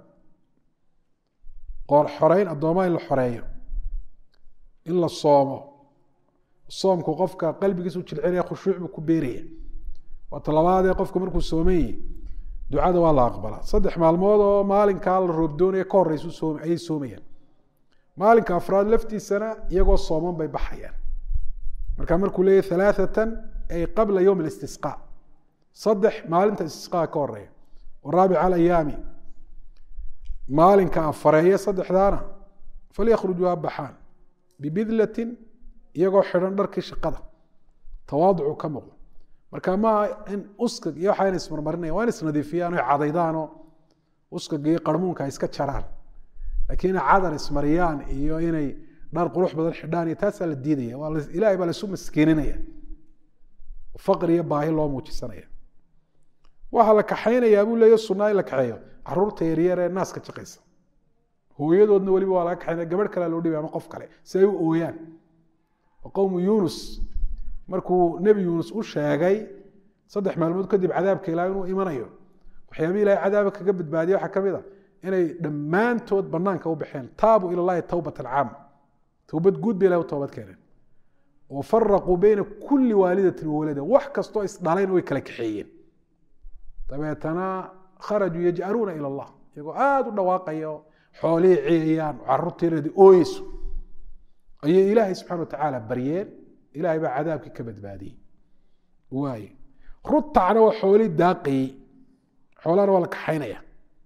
qoor xoreyn addoomaa in la xoreeyo in la soomo soomku qofka qalbigiisu jilcinaya khushuuc buu ku beeraya waa talabaadee qofku markuu soomayi ducada waa la aqbalaa saddex maalmood oo maalinkaa la roobdoonaya ka horeysu soom ayay soomayaan maalinka afraad laftiisana iyagoo sooman bay baxayaan marka markuu leeyahy halaathatan ay qabla yowm alistisqaa saddex maalinta istisqaa ka horeeya waraabica alayaami maalinka afareeya saddexdaana falyakrujuu ha baxaan bibidlatin iyagoo xidhan dharkii shaqada tawaaducu ka muuqdo marka maaha in uskag iyo waxaa ina ismarmarinaya waa in isnadiifiyaan o cadaydaanoo uskag iyo qarmuunka ay iska jaraan laakiin inay cadar ismariyaan iyo inay dhar qurux badan xidhaan iyo taasaa la diidaya waa ilahay baa laisu maskiininaya faqri iyo baahi loo muujisanaya waxaa la kaxaynayaa buu leeya sunaa in la kaxeeyo caruurta yaryar ee naaska jaqaysa hooyadoodna weliba waa laga kaxaynaya gabadh kalea loo dhibay ama qof kale si ay u ooyaan qowmu yunus markuu nebi yuunus u sheegay saddex maalmood kadib cadaabka ilaah inuu imanayo waxyaabih ilahay cadaaba kaga badbaadiya waxaa ka mid a inay dhammaantood banaanka u baxeen taabuu ila llahi towbatan caama towbad guud bay ilahay u toobad keeneen wa faraquu beyna kulli waalidatin wawalada wax kastoo isdhalayna way kala kaxeeyeen dabeetana kharajuu yaj'aluuna ila allah iyagoo aada u dhawaaqaya oo xoolihii ciyayaan caruurtiiradi ooyeyso ayay ilaahay subxana wa tacaala baryeen ilahay baa cadaabkii ka badbaadiyey waaye rutacna waa xoolii daaqayey xoolahana waa la kaxaynaya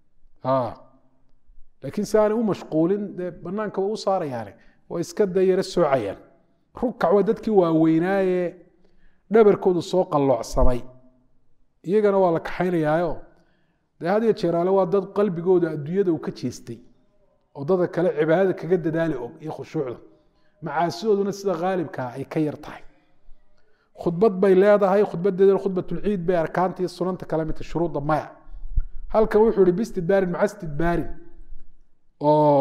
laakiin si aanay u mashquulin dee banaanka waa u saarayaane waa iska da yaro soocayaan rukac waa dadkii waaweynaaye dhabarkoodu soo qalloocsamay iyagana waa la kaxaynayaayo dee had iyo jeeraale waa dad qalbigooda adduunyada uu ka jeestay oo dadka kale cibaadada kaga dadaali og iyo khushuucda macaasidooduna sida haalibkaa ay ka yar tahay khudbad bay leedahay khudbadeedana khudbatulciid bay arkaanta iyo sunanta kale midta shuruudda maya halkan wuxuu ihi bistidbaarin maca istidbaarin oo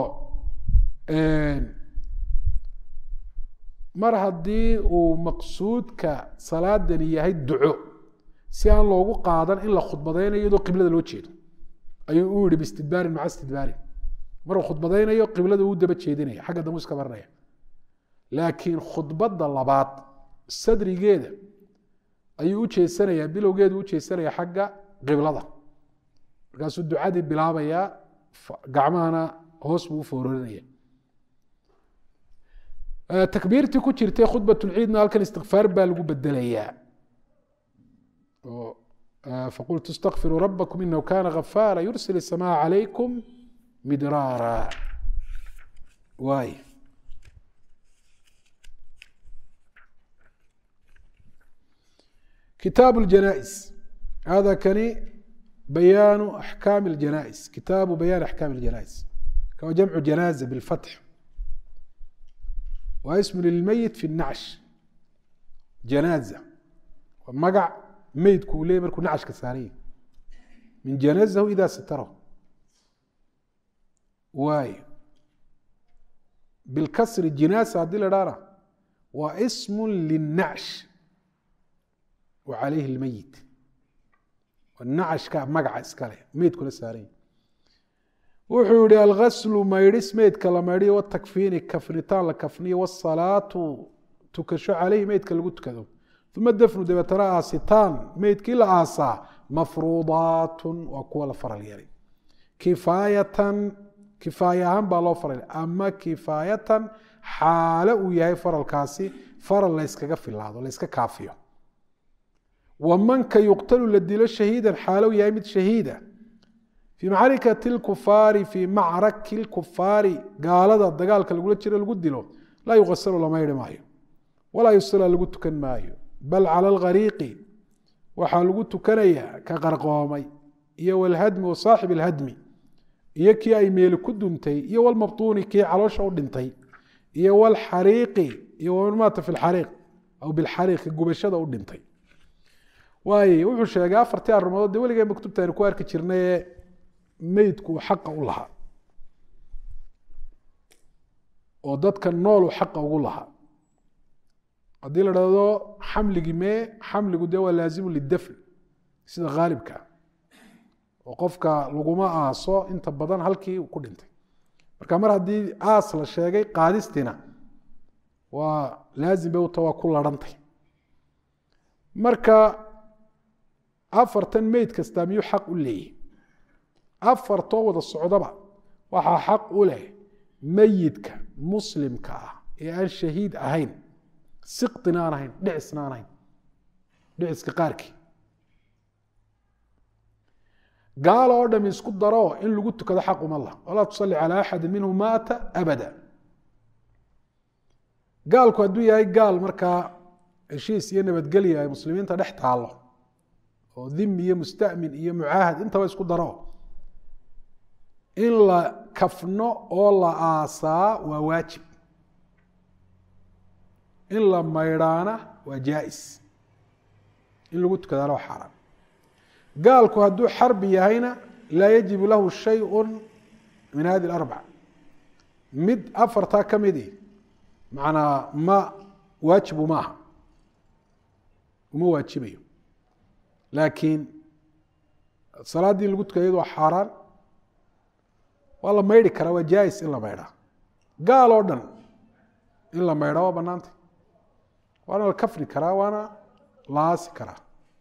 mar haddii uu maqsuudka salaadani yahay duco si aan loogu qaadan in la khudbadaynayo iyadoo qiblada loo jeedo ayuu u yihi bistidbaarin maca istidbaarin maruu khudbadaynayo qiblada uu daba jeedinaya xagga dambu iska marinaya laakiin khudbadda labaad sadrigeeda ayuu u jeesanayaa bilowgeedu u jeesanaya xagga qiblada markaasuu ducadii bilaabayaa gacmahana hoos buu u foorarinaya takbiirtii ku jirtay khudbatulciidna halkan istikfaar baa lagu bedelayaa faqultu istakfiruu rabakum inahu kana gafaara yursil الsamaaa calaykum midraara waay kitaabu اljanais hada kani bayaanu axkaami اljanais kitaabu bayaan axkaami اljanais kawa jamcu janaaza biاlfatx waa ismu lilmeyit fi الnacsh janaaza waa magac meydku uu leeyay markuu nacashka saaranya min janazahu ida satarahu waay bilkasri jinaasa haddii la dhahna waa ismu linacsh wa calayhi lmeyit nacashka magaca iskale meydkula saaranya wuxuu yihi algaslu maydhis meydka la maydhiyo watakfiini kafnitaan la kafniyo wasalaatu tukasho caleyhi meydka lagu tukado uma dafnu dabeetana aasitaan meydkii la aasaa mafruudaatun waa kuwa la faral yeelay kifaayatan kifaaya ahaan baa loo faral ama kifaayatan xaalo uu yahay faralkaasi faral layskaga filaado layska kaafiyo wamanka yuqtalu la dilo shahiidan xaalow yahay mid shahiida fii macrikati lkufaari fii macraki lkufaari gaalada dagaalka lagula jiro lagu dilo laa yuqasalu lama yidhi maayo walaa yusala lagu tukan maayo bal cala alghariiqi waxaa lagu tukanayaa ka qarqoomay iyo walhadmi wa saaxib alhadmi iyo kii ay meeli ku duntay iyo walmabtuuni kii caloosha u dhintay iyo walxariiqi iyo waman maata fi lxariiq aw bilxariiqi gubashada u dhintay waaye wuxuu sheegay afartii arrimood dee weligeen maktubta aynu ku arki jirnaye meydku uu xaqa u lahaa oo dadka noolu xaqa ugu lahaa haddii la dhahdo xamligii mee xamligu dee waa laazimu lidafn sida haalibka oo qofka laguma aaso inta badan halkii uu ku dhintay marka mar haddii aas la sheegay qaadistiina waa laazim bay uta waa ku larhantay marka afartan meyd kastaa miyuu xaq u leeyahy afartoo wada socdaba waxaa xaq u leh meyidka muslimka ah ee aan shahiid ahayn siqina aan ahayn dhicisna aan ahayn dhiciska qaarkii gaalo oo dham isku daro in lagu tukado xaq uma lah walaa tusalli calaa axadi minhu maata abada gaalku hadduu yahay gaal markaa heshiis iyo nabadgelya ay muslimiinta dhex taallo oo dhimi iyo mustamin iyo mucaahad intaba isku daro in la kafno oo la aasaa waa waajib in la maydhaana waa jaais in lagu tukadaana waa xaaraan gaalku hadduu xarbi yahayna laa yajibu lahu shayءu min hadi اlarbac mid afartaa ka midi macnaa ma waajibu ma aha uma waajibayo laakiin salaaddii in lagu tukada iyadu waa xaaraan waa la maydhi karaa waa jaais in la maydhaa gaal oo dhan in la maydhaa waa banaanta waana la kafni karaa waana la aasi karaa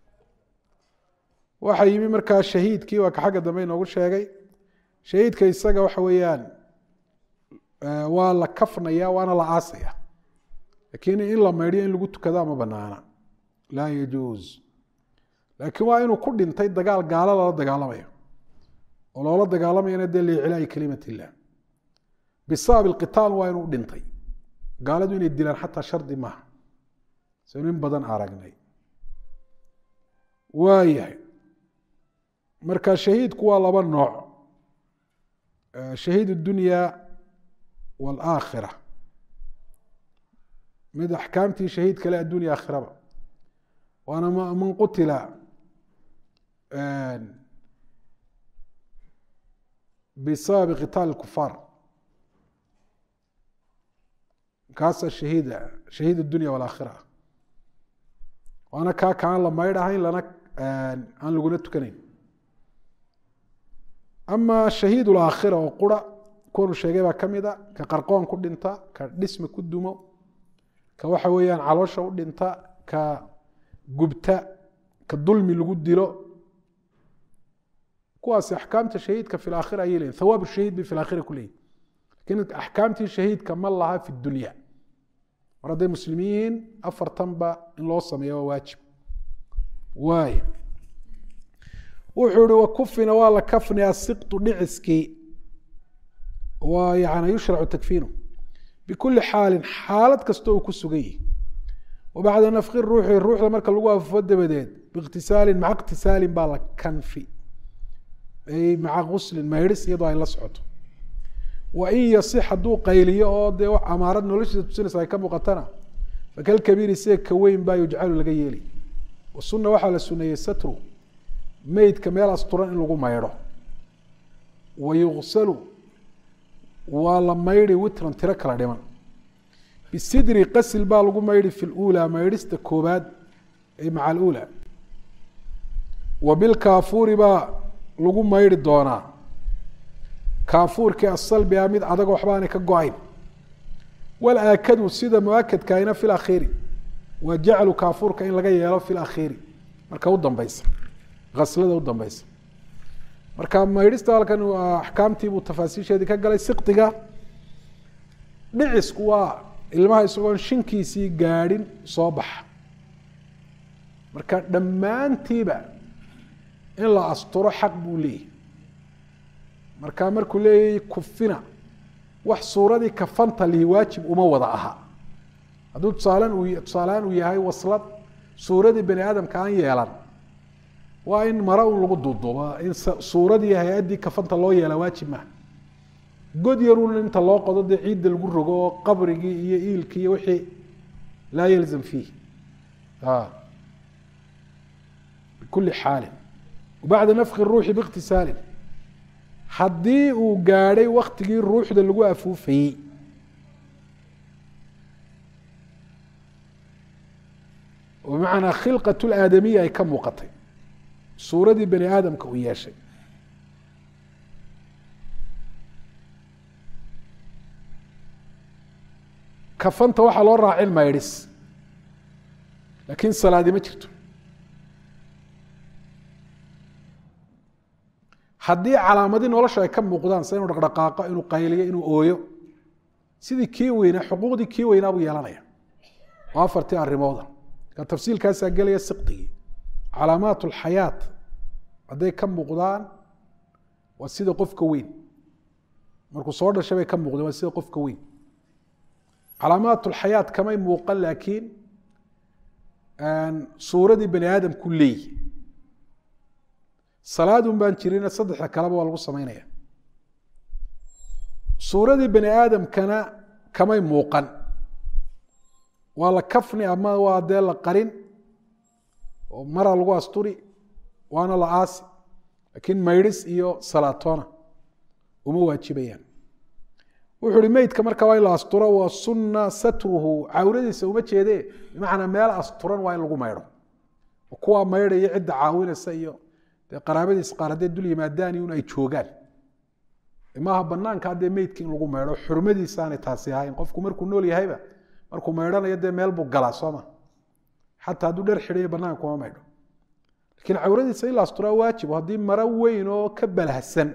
waxaa yimi markaa shahiidkii waa ka xagga dambe inoogu sheegay shahiidka isaga waxa weeyaan waa la kafnaya waana la aasaya lakiin in la maydhiyo in lagu tukada ma banaana laa yajuuz laakiin waa inuu ku dhintay dagaal gaalo lala dagaalamayo oo loola dagaalamayana dee liicilaahi kalimat illah bisabab ilqitaal waa inuu dhintay gaaladu inay dilaan xataa shardi maaha saynu in badan aragnay waayahay marka shahiidku waa laba nooc shahiid اdunya wاlaakhira mid axkaamtii shahiid kale addunya aakhiraba waana man qutila bisababi qitaal اkufaar kaasa shahiid shahiid اdunya wاlaakhira waana kaa kaan la maydh ahayn lana aan laguna tukanayn ama shahiid ulaakhira oo qura kuwanu sheegay baa ka mida ka qarqoon ku dhinta ka dhisma ku dumo ka waxa weeyaan caloosha u dhinta ka gubta ka dulmi lagu dilo kuwaasi axkaamta shahiidka fi laakhira ayay leyihin thawaab shahiid bay fi laakhira ku leeyihin lakin axkaamtii shahiidka ma laha fi dunya mar hadday muslimiin yihiin afartanba in loo sameeya waa waajib waay wuxuu ihi wakufina waa la kafni asiqtu dhiciskii waa yani yushracu takfiinu bikuli xaalin xaalad kasta uu ku sugan yihi wa bacda nafki ruuxi ruuxda marka lagu afufo dabadeed biikhtisaalin maca ikhtisaalin baa la kanfi ay maca guslin maydhis iyadoo ay la socoto wa in yasix hadduu qayliyo oo dee amaarad noloshiisa tusinaysa ay ka muuqatana fakalkabiiri sida ka weyn baa yujcalu laga yeeli wasuna waxaa la suneeyey satru meydka meel asturan in lagu maydho wa yugsalu waa la maydhi witran tiro kala dhiman bisidri qasil baa lagu maydhi fi lula maydhista koobaad ay maca alula wa bilkaafuuri baa lagu maydhi doonaa kaafuurkii asalbi a mid adag waxbaanay ka go-ayn walaakadu sida muakadkaina fi lakhiiri waa jaclu kaafuurka in laga yeelo fi lakhiiri marka u dambeysa aslada u dambeysa marka maydhista halkan axkaamtiibuu tafaasiisheedii ka galay siqdiga dhicisku waa ilmaha isagoon shinkiisii gaadhin soo baxa marka dhammaantiiba in la asturo xaq buu leeyahy marka markuu leeyahy kufina wax suuradii kafanta lihi waajib uma wada aha hadduu tusaalan uu tusaalehaan uu yahay waslad suuradii bani aadamka aan yeelan waa in mara un lagu duuduuba in suuradii hay-addii kafanta loo yeela waajib maaha god yarun inta loo qodo dee ciidda lagu rogo oo qabrigii iyo iilkii iyo wixii laa yalzam fiih bikuli xaalin bacda nafki ruuxi biikhtisaalin haddii uu gaadhay waktigii ruuxda lagu afuufayey bimacnaa khilqat laadamiya ay ka muuqatay suuradii bani aadamka uu yeeshay kafanta waxaa loo raacin maydhis laakiin salaadi ma jirto haddii calaamadii nolosha ay ka muuqdaan sida inuu dhaqdhaqaaqo inuu qayliyo inuu ooyo sidii kii weynaa xuquuqdii kii weynaa buu yeelanaya waa afartii arrimooda ka tafsiilkaasaa gelaya siqdigii calaamaat alxayaat hadday ka muuqdaan waa sida qofka weyn markuu soo dhashay bay ka muuqdeen waa sida qofka weyn calaamaat alxayaat kamay muuqan laakiin suuradii bani aadamku leeyi salaadun baan jirina saddexda kaleba waa lagu samaynaya suuradii bani aadamkana kamay muuqan waa la kafni ama waa dee la qarin oo mara lagu asturi waana la aasi laakiin maydhis iyo salaatoona uma waajibayaan wuxuu uhi meydka marka waa in la asturo wa sunna satruhu cawradiisa uma jeede bimacnaa meel asturan waa in lagu maydho kuwaa maydhaya cidda caawinaysa iyo dee qaraabadiis qaar hadday dul yimaadaan un ay joogaan maaha banaanka haddee meydka in lagu maydho xurmadiisaanay taasi ahayn qofku markuu nool yahayba markuu maydhanayo dee meel buu galaa sooma xataa hadduu dher xidhayo banaanka kuma maydho lakiin cawradiisa in la asturaa waajib haddii maro weyn oo ka balahsan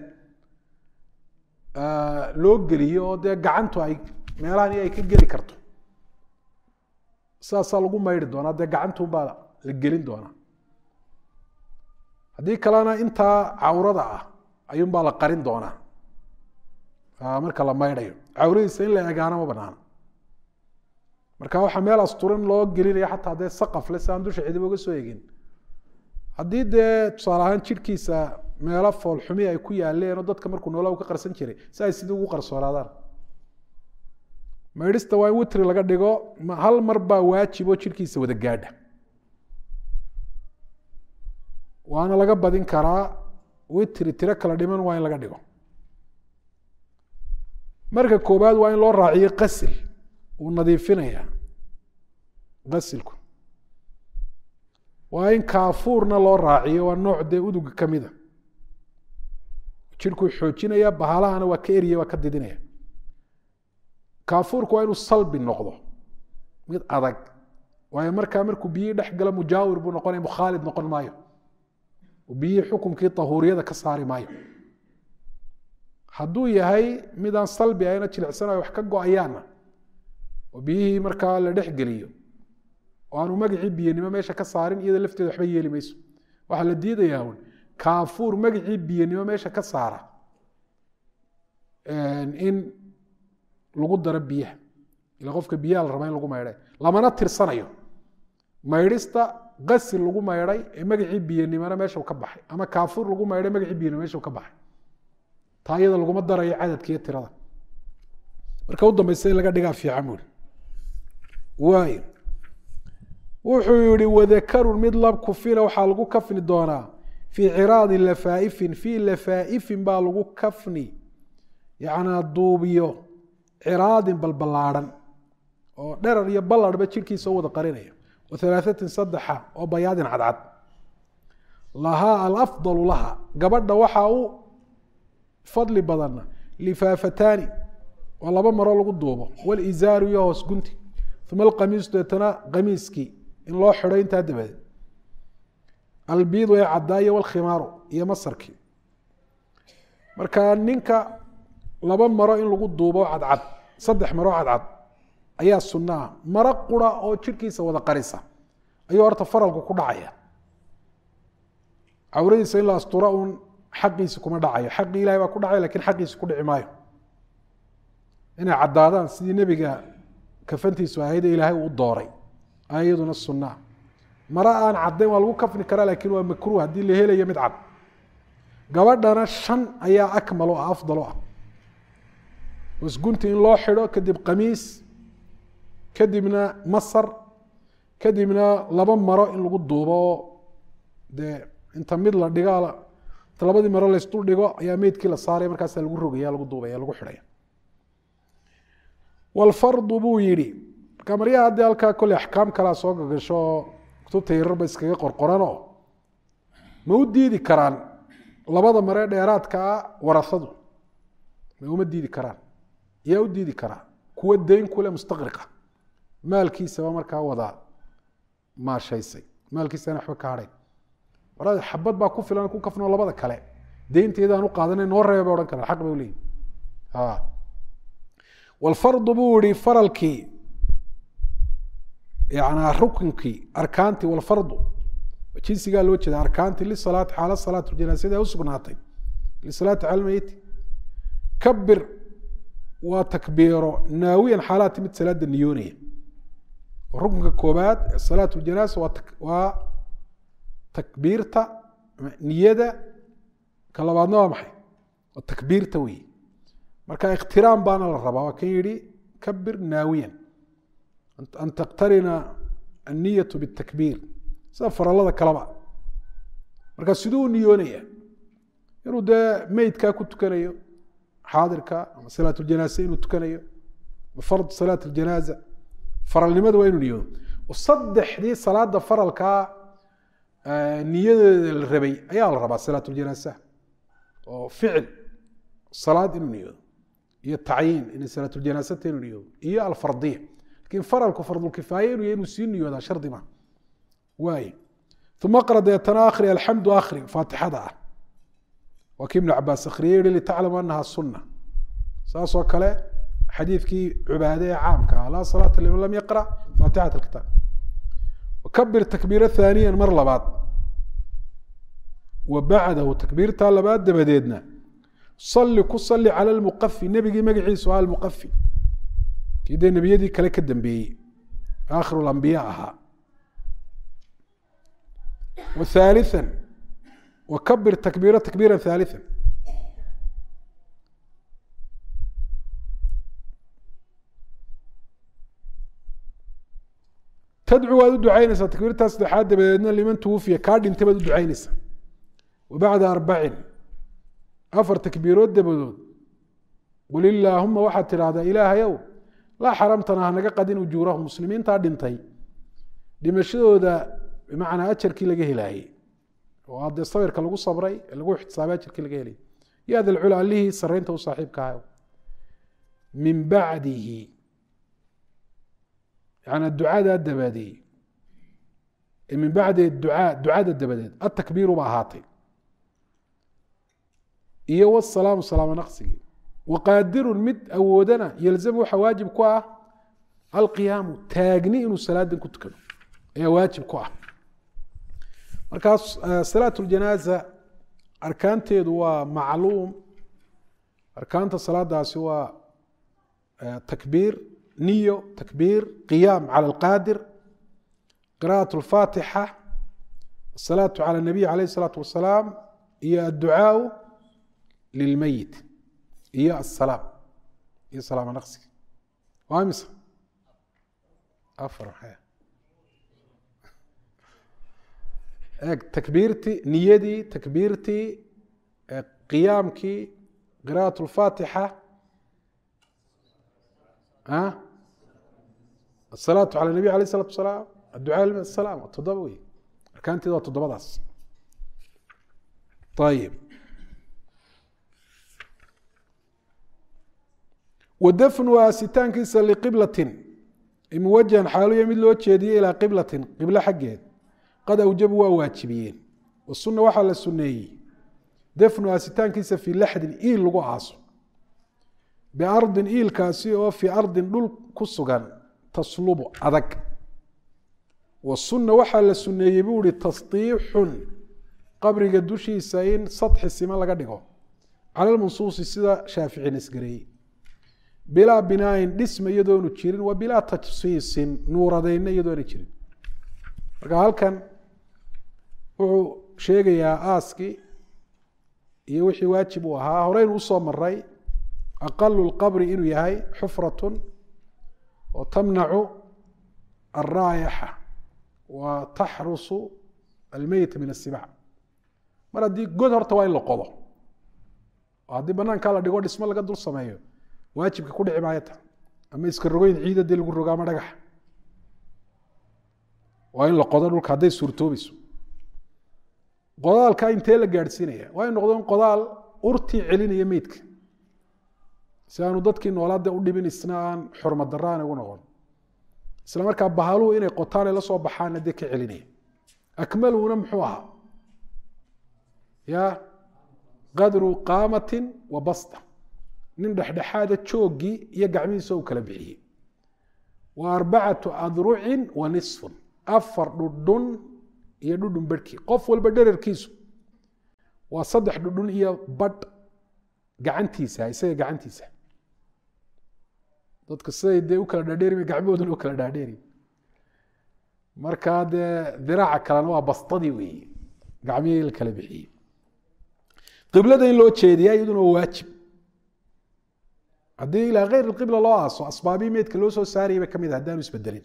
loo geliyo oo dee gacantu ay meelahani ay ka geli karto sidaasaa lagu maydhi doonaa dee gacantunbaa la gelin doonaa haddii kalena intaa cawrada ah ayuunbaa la qarin doonaa marka la maydhayo cawradiisa in la egaana ma banaana marka waxaa meel asturan loo gelinaya xataa dee saqafle si aan dusha cidiba uga soo egin haddii dee tusaale ahaan jidhkiisa meelo foolxumi ay ku yaaleen oo dadka markuu noola ka qarsan jiray si ay sidii ugu qarsoonaadaan maydhista waa in witri laga dhigo hal mar baa waajib oo jidhkiisa wada gaadha waana laga badin karaa witri tiro kala dhiman waa in laga dhigo marka koobaad waa in loo raaciyo qasil uu nadiifinaya qasilku waa in kaafuurna loo raaciyo waa nooc dee uduga ka mida jidhkuu xoojinaya bahalahana waa ka eriya waa ka didinaya kaafuurku waa inuu salbi noqdo mid adag waayo markaa markuu biyihii dhex galo mujaawir buu noqonaya mukhaalid noqon maayo biyihii xukumkii tahuuriyada ka saari maayo hadduu yahay midaan salbi ahayna jilicsanayo wax ka go-ayaana oo biyihii markaa la dhex geliyo oo aanu magacii biyanimo meesha ka saarin iyada lafteeda waxba yeeli mayso waxaa la diidayaa un kaafuur magacii biyanimo meesha ka saara in lagu daro biyaha ila qofka biyaha la rabaa in lagu maydhay lamana tirsanayo maydhista qasil lagu maydhay ee magacii biyanimona meesha ka baxay ama kaafuur lagu maydhay magacii biyanimo meesha ka baxay taa iyada laguma darayo cadadka iyo tirada marka u dambeysa in laga dhigaa fiican buuri waayo wuxuu yihi wadakarun mid lab kufina waxaa lagu kafni doonaa fii ciraadi lafaaifin fii lafaaifin baa lagu kafni yacnaa duubiyo ciraadin balballaadhan oo dherar iyo ballarhba jidhkiisa u wada qarinaya wa halaahatin saddexa oo bayaadin cadcad lahaa alafdalu laha gabadha waxaa u fadli badanna lifaafataani waa laba maroo lagu duubo walizaaru iyo hoos gunti uma alqamiisu deetana qamiiskii in loo xidho intaa dabadeed albiidu ee caddaayo walkhimaaru iyo masarkii marka ninka laba maro in lagu duubo cadcad saddex maro cadcad ayaa sunno ah maro qura oo jidhkiisa wada qarisa ayuu horta faralku ku dhacaya cawradiisa in la astura uun xaqiisi kuma dhacayo xaqii ilahay baa ku dhacay lakin xaqiisi ku dhici maayo inay caddaadaan sidii nebiga kafantiisu ahayd ee ilaahay uu dooray ayaduna sunaa maro aan caddayn waa lagu kafni karaa laakiin waa makruh haddii la helayo mid cad gabadhana shan ayaa akmal o ah afdal o ah wasgunti in loo xidho kadib qamiis kadibna masar kadibna laba maro in lagu duubo oo dee inta mid la dhiga inta labadii maro laysdul dhigo ayaa meydkii la saaraya markaasa lagu rogaya lagu duubaya lagu xidhaya walfardu buu yidhi marka maryaha haddii halkaa kolley axkaam kalea soo gagasho oo kutubta yararba iskaga qorqoranoo ma u diidi karaan labada maree dheeraadka ah warasadu ma uma diidi karaan yaa u diidi karaa kuwa dayn kule mustaqriqa maalkiisaba markaa wada maashaysay maalkiisana waxba ka hadhay marada xabad baa ku filan ku kafnoo labada kale deynteedaan u qaadanay noo reeba bay odhan karaan xaq bay uleeyihin walfardu buu yihi faralkii yanaa rukunkii arkaantii walfardu jinsigaa loo jeeda arkaantii lisalaati xaala salaat janaasada usugnaatay lisalaati cala meyiti kabir waa takbiiro naawiyan xaalaati mid salaada niyoonaya rukunka koobaad salaat ljanaasa waa waa takbiirta niyada ka labaadna waa maxay waa takbiirta wey marka ikhtiraam baana la rabaa waa kan yihi kabir naawiyan an taktarina anniyatu bitakbiir sida farallada kaleba marka siduu u niyoonaya inuu dee meydkaa ku tukanayo xaadirka ama salaat ljanaasa inuu tukanayo fard salaat ljanaaza faralnimada waa inuu niyoodo saddexdii salaada faralkaa niyadeeda la rabay ayaa la rabaa salaat ljanaasa oo ficil salaad inuu niyoodo iyo tacyiin inay salaatljanaasata inuu niyoodo iyo alfardiya lakin faralku fardulkifaaya inuu yahy inuu sii niyoodaa shardi ma waay uma aqra deetana akhri alxamdu akhri faatixada ah waa kii ibnu cabaas akhriyey yihi litaclamu anaha sunna saasoo kale xadiidkii cubaade ee caamka ah laa salaata liman lam yaqra faatixat alkitaab wakabir takbiira haaniya mar labaad wa bacdahu takbiirtaa labaad dabadeedna salli ku salli cala lmuqafi nebigii magaciisu aha almuqafi kii dee nebiyadii kale ka dambeeyey aakhiru lambiya ahaa wa haalian wakabir takbiira takbiira haaliثa tadcu waad u ducaynaysaa takbiirtaa saddexaad dabadeedna liman twufiya kaa dhintay baad u ducaynaysaa wa bacda arbacin afar takbiirood dabadood qul ilaahuma waxaad tidhahdaa ilaahayow laa xaramtana hanaga qadin ujuurahum muslimiintaa dhintay dhimashadooda bimacnaa ajarkii laga helaayey oo haddee sabirka lagu sabray ee lagu ixtisaabay ajarkii laga helayay ya da lcula allihii saraynta u saaxiibka ahaw min bacdihi yana ducadaa dabadeey min bacdi ducaa ducada dabadeed atakbiiru ba ahaatay iyo wsalaamu salaamo naqsigii waqaadirun mid awoodana yalzamu waxaa waajib ku ah alqiyaamu taagni inuu salaadan ku tukado ayaa waajib ku ah markaas salaat ljanaaza arkaanteedu waa macluum arkaanta salaadaasi waa takbiir niyo takbiir qiyaam cala alqaadir qira'aة اlfaatixa asalaatu cala الnabiy alayh الsalaatu wasalaam iyo adducaau lilmeyit iyo asalaam iyo salaamo naqsiga waa mise afar eeg takbiirtii niyadii takbiirtii qiyaamkii qira'aة اlfaatixa asalaatu cala nabiy alayh isalatu wasalaam adducaa salaam toddoba wey arkaanteeda waa toddobadaas ayib wadafnu aasitaankiisa liqiblatin muwajahan xaaluya mid loo jeediyey ilaa qiblatin qiblo xaggeed qad awjabu waa waajibiyeen wasuna waxaa la suneeyey dafnu aasitaankiisa fii laxdin iil lagu aaso biardin iilkaasi oo fii ardin dhul ku sugan taslubu adag wasunna waxaa la suneeyey buu ihi tasdiixun qabriga dushiisa in sadxi siman laga dhigo cala lmansuusi sida shaafici nasgareeyey bilaa binaayin dhisma iyadoonu jirin wa bilaa tajsiisin nuuradeyna iyadoona jirin marka halkan wuxuu sheegayaa aaskii iyo wixii waajib uu ahaa horeynu usoo maray aqalu lqabri inuu yahay xufratun oo tamnacu alraayaxa wa taxrusu almeyita min asibac mar haddii god horta waa in la qodo oo haddii banaankaa la dhigo dhismo laga dul sameeyo waajibka ku dhici maayo ta ama iska rogoyn ciida dee lagu rogo ama dhagaxa waa in la qodo dhulka hadday suurtoobayso qodaalka intee la gaadhsiinaya waa in noqdo in qodaal urtii celinaya meydka si aanu dadkii noolaade u dhibin isna aan xurmad darra aan ugu noqon isla markaa bahaluhu inay qotaan ay la soo baxaanna dee ka celinaya akmaluhuna muxuu ahaa ya qadru qaamatin wa basta nin dhexdhexaada jooggii iyo gacmihiisa u kala bixiyey wa arbacatu adrucin wa nisfun afar dhudhun iyo dhudhun barhkii qof walba dherarkiisu waa saddex dhudhun iyo badh gacantiisa isaga gacantiisa dadka siday dee u kala dhaadheeri gacmahooduna u kala dhaadheeri markaa dee diraaca kalena waa bastadii weeye gacmihii la kala bixiyey qiblada in loo jeediyaa iyaduna waa waajib haddii ilaa keyr qibla loo aaso asbaabii meydka loo soo saarayay bay ka mid ah haddaanu isbedelin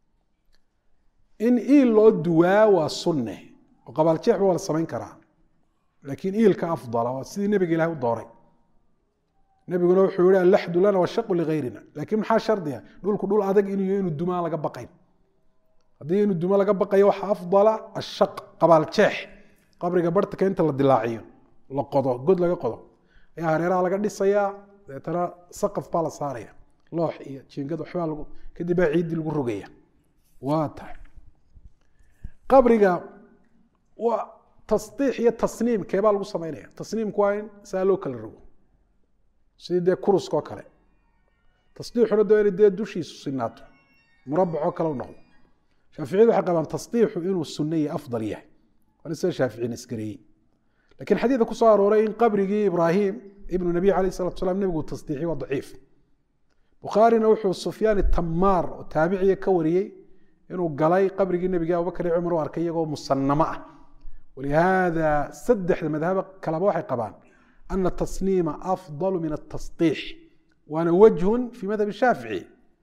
in iil loo duwaa waa sunne oo qabaaljeex waa la samayn karaa laakiin iilka afdala waa sidii nebiga ilahay u dooray nebiguna wuxuu yihi allaxdu lana washaqu ligayrina laakiin maxaa shardiga dhulku dhul adag inuu inuu dumaan laga baqayn haddii inu dumo laga baqayo waxaa afdala ashaq qabaal jeex qabriga barhtanka inta la dilaaciyo la qodo god laga qodo ayaa hareeraha laga dhisayaa deetana saqaf baa la saaraya loox iyo jiingad waxbaa lagu kadib baa ciiddii lagu rogaya waa tahay qabriga waa tasdiix iyo tasniim keebaa lagu samaynaya tasniimku waa in saa loo kala rogo sidii dee kuruska oo kale tasdiixuna dee inay dee dushiisu sinaato murabacoo kale u noqdo shaaficiyadu waxay qabaan tasdiixu inuu sunno iyo afdal yahay waana sida shaaficina isgareeyey lakiin xadiidka ku soo arooray in qabrigii ibraahim ibnu nabiy alayh salatu salam nebigu tasdiixiy waa daciif bukhaarina wuxuu sufyaan tamaar oo taabiciya ka wariyey inuu galay qabrigii nebiga abubakar iyo cumar u arkay iyagoo musanamo ah walihaada saddexda madhaba kaleba waxay qabaan ana tasniima afdalu min atasdiix waana wajhun fii madhab shaafici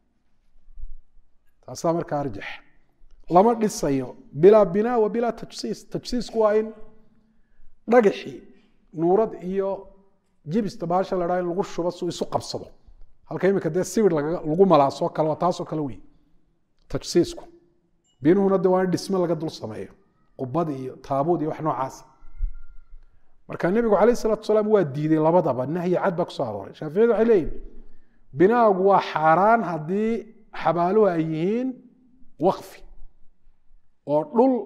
taasaa markaa arjax lama dhisayo bilaa binaa wa bilaa tajsiis tajsiisku waa in dhagaxii nuurad iyo jibista baasha la dhaa in lagu shubo si isu qabsado halka imika dee sibir lagu malaasoo kale waa taasoo kale wey tajsiisku binuhuna de waa in dhisme laga dul sameeyo qubad iyo taabuud iyo wax noocaas marka nebigu calayh salatu salaam waa diiday labadaba nahyi cad baa kusoo arooray shaaficiyadu waxay leeyihin binaagu waa xaaraan haddii xabaaluhu ay yihiin wakfi oo dhul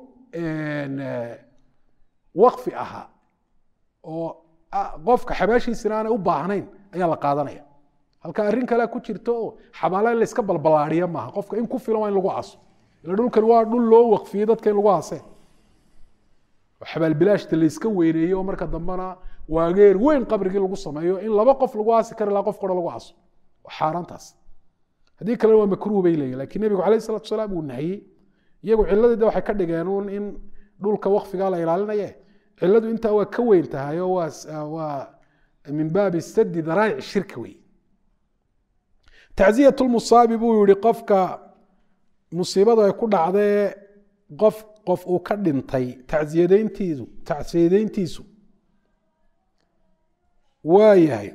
wakfi ahaa oo qofka xabaashiisina aanay u baahnayn ayaa la qaadanaya halka arrin kalea ku jirto oo xabaala in layska balbalaadiya maaha qofka in ku filan waa in lagu aso ila dhulkan waa dhul loo wakfiyey dadka in lagu aseen oo xabaalbilaashta layska weyneeyo oo marka dambena waageer weyn qabrigii lagu sameeyo in laba qof lagu aasi kari laha qof kora lagu aso waa xaaraantaas haddii kalena waa makruuh bay leeyihin lakin nebigu calayh salatu salaam uu nahiyey iyagu ciladii de waxay ka dhigeen uun in dhulka wakfigaa la ilaalinaye ciladu intaa waa ka weyn tahay oo waa min baabi sadi daraa'ic shirka wey tacziyat lmusaabi buu yihi qofka musiibadu ay ku dhacdee qof qof uu ka dhintay tacsiyadeyntiisu tacsiyadeyntiisu waa yahay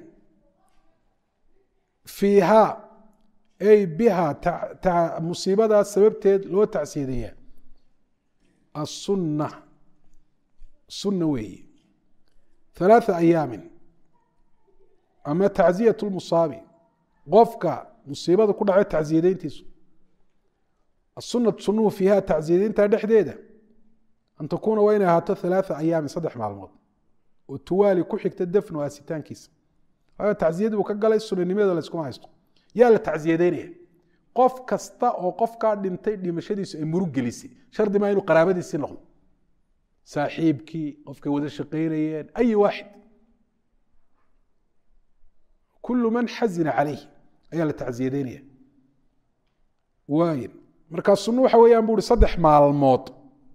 fiiha ay biha musiibadaas sababteed loo tacsiyadeeyaa asunna sunna weeye halaatha ayaamin ama tacziyat lmusaabi qofka musiibada ku dhacay tacsiyadeyntiisu asunatu sunuhu fiiha tacsiyadeynta dhexdeeda an takuuna waa inay ahaato halaatha ayaamin saddex maalmood oo tuwaali ku xigta dafnu aasitaankiisa waayo tacsiyadii buu ka galay sunanimadeeda layskuma haysto yaa la tacsiyadeynaya qof kasta oo qofkaa dhintay dhimashadiisu ay murug gelisay shardi maa inuu qaraabadiisii noqdo saaxiibkii qofkay wada shaqaynayeen ay waaxid kulu man xazina calayh ayaa la tacsiyadeynaya waay markaa sunno waxa weeyaan bu uhi saddex maalmood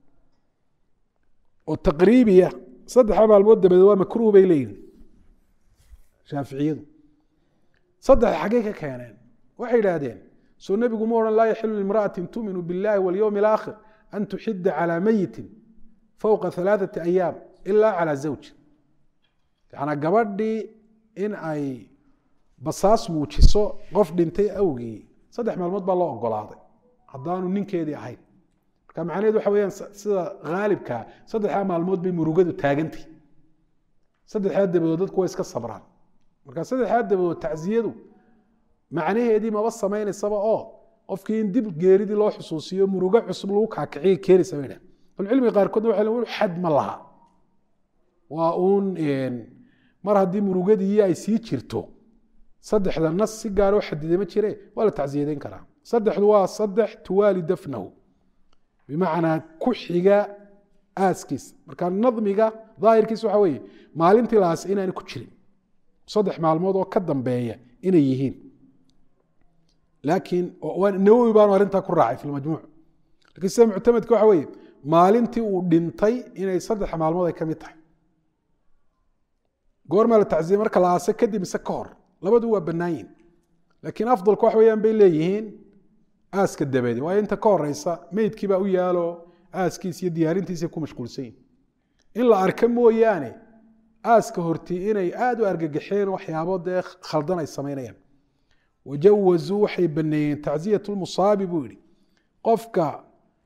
oo taqriibiya saddexa maalmood dabadeed waa makruuh bay leeyihin shaaficiyadu saddex xaggay ka keeneen waxay idhaahdeen soo nebigu ma odhan laa yaxilu limra'atin tuuminu biاllahi walyowmi alaakhir an tuxida calaa meyitin fowqa halaaثati ayaam ila calaa zawj yanaa gabadhii in ay basaas muujiso qof dhintay awgii saddex maalmood baa loo ogolaaday haddaanu ninkeedii ahayn marka macnaheed waxa weyaan sida haalibkaa saddexdaa maalmood bay murugadu taagantay saddexdaa dabadood dadku way iska sabraan marka saddexdaa dabadood tacsiyadu macnaheedii maba samaynaysaba oo qofkii in dib geeridii loo xusuusiyo murugo cusub lagu kaakiciya keenaysa bay dhah ahlucilmiga qaarkoodna waxay len xad ma laha waa uun mar haddii murugadii ay sii jirto saddexda nas si gaara u xadiday ma jire waa la tacsiyadeyn karaa saddexdu waa saddex tuwaali dafnahu bimacnaa ku xiga aaskiisa marka nadmiga daahirkiisa waxa weeye maalintii laas inaana ku jirin saddex maalmood oo ka dambeeya inay yihiin laakiin nawowi baanu arrintaa ku raacay fi lmajmuuc lakiin sida muctamadka waxa weeye maalintii uu dhintay inay saddex maalmood ay ka mid tahay goormaa la tacsiyey marka la aase kadib mise ka hor labadu waa bannaayin laakiin afdalku wax weeyaan bay leeyihiin aaska dabadi waayo inta ka horeysa meydkii baa u yaalo aaskiis iyo diyaarintiisa ku mashquulsan yihin in la arka mooyaane aaska hortii inay aada u argagaxeen waxyaabo dee khaldan ay samaynayaan wajawazuu waxay baneeyeen tacsiyat lmusaabi buu yihi qofka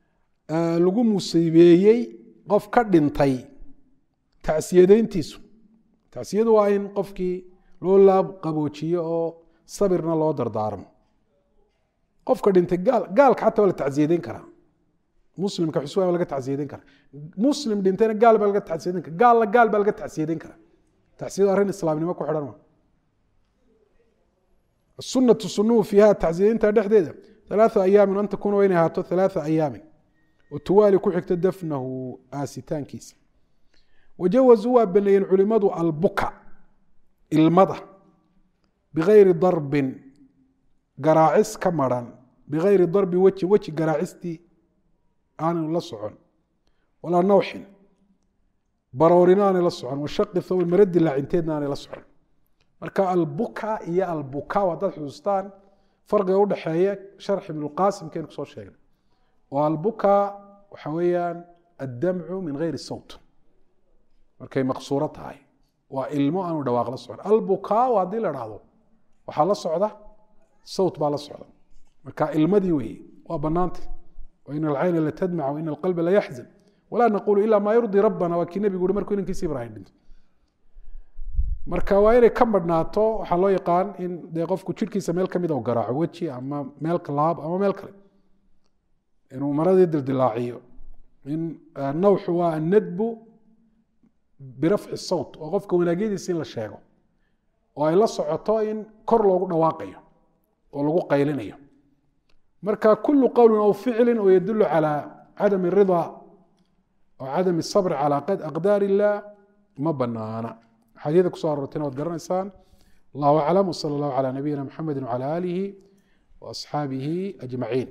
lagu musiibeeyey qof ka dhintay tacsiyadeyntiisu tacsiyadu waa in qofkii loo laab qaboojiyo oo sabirna loo dardaarmo qofka dhintay gaal gaalka xataa waa la tacsiyadeyn karaa muslimka xuswaan waa laga tacsiyadeyn karaa muslim dhintayna gaal baa laga tacsiyadeyn kara gaalna gaal baa laga tacsiyadeyn karaa tacsiyadu arrin islaamnimo ku xidhan ma sunatu sunuhu fiiha tacsiyadeynta dhexdeeda ثلاثة أيام أن تكون وين هاتو ثلاثة أيام وتوالي كحكت دفنه آسيتان كيس وجوزوا بنين علماء البكاء المضى بغير ضرب قراعس كمران بغير ضرب وجه وجه قراعستي آن لصعن ولا نوح برورنان لصعن وشق الثوب المرد اللعنتين آن لصعن مركا البكاء هي البكاء وضد حسستان farqiga udhexeeya sharx ibnulqaasim kaynu kusoo sheegnay oo albuka waxa weeyaan addamcu min gayri sawt markay maqsuuro tahay waa ilmo aanu dhawaaq la socon albukaa haddii la dhahdo waxaa la socda sawt baa la socda marka ilmadii weeye waa banaanta wain alcayna latadmac waina alqalba layaxzan walaa naqulu ila maa yurdii rabbana waa kii nebigu uri markuu inankiisa ibrahim dhinto marka waa inay ka madhnaato waxaa loo yaqaan in dee qofku jirhkiisa meel kamid u garaaco weji ama meel laab ama meel kale inuu maradii dildilaaciyo in nawxu waa annadbu birafci sawt oo qofka wanaagyadiisa in la sheego oo ay la socoto in kor loogu dhawaaqayo oo lagu qaylinayo marka kulu qowlin aw ficlin oo yadulu calaa cadami ridaa oo cadami sabri calaa aqdaar illah ma banaana xadiida kuso aroortayna waad garanaysaan allahu aclam wsala allahu calaa nabiyina mxamedi wcala aalihi waasxaabihi ajmaciin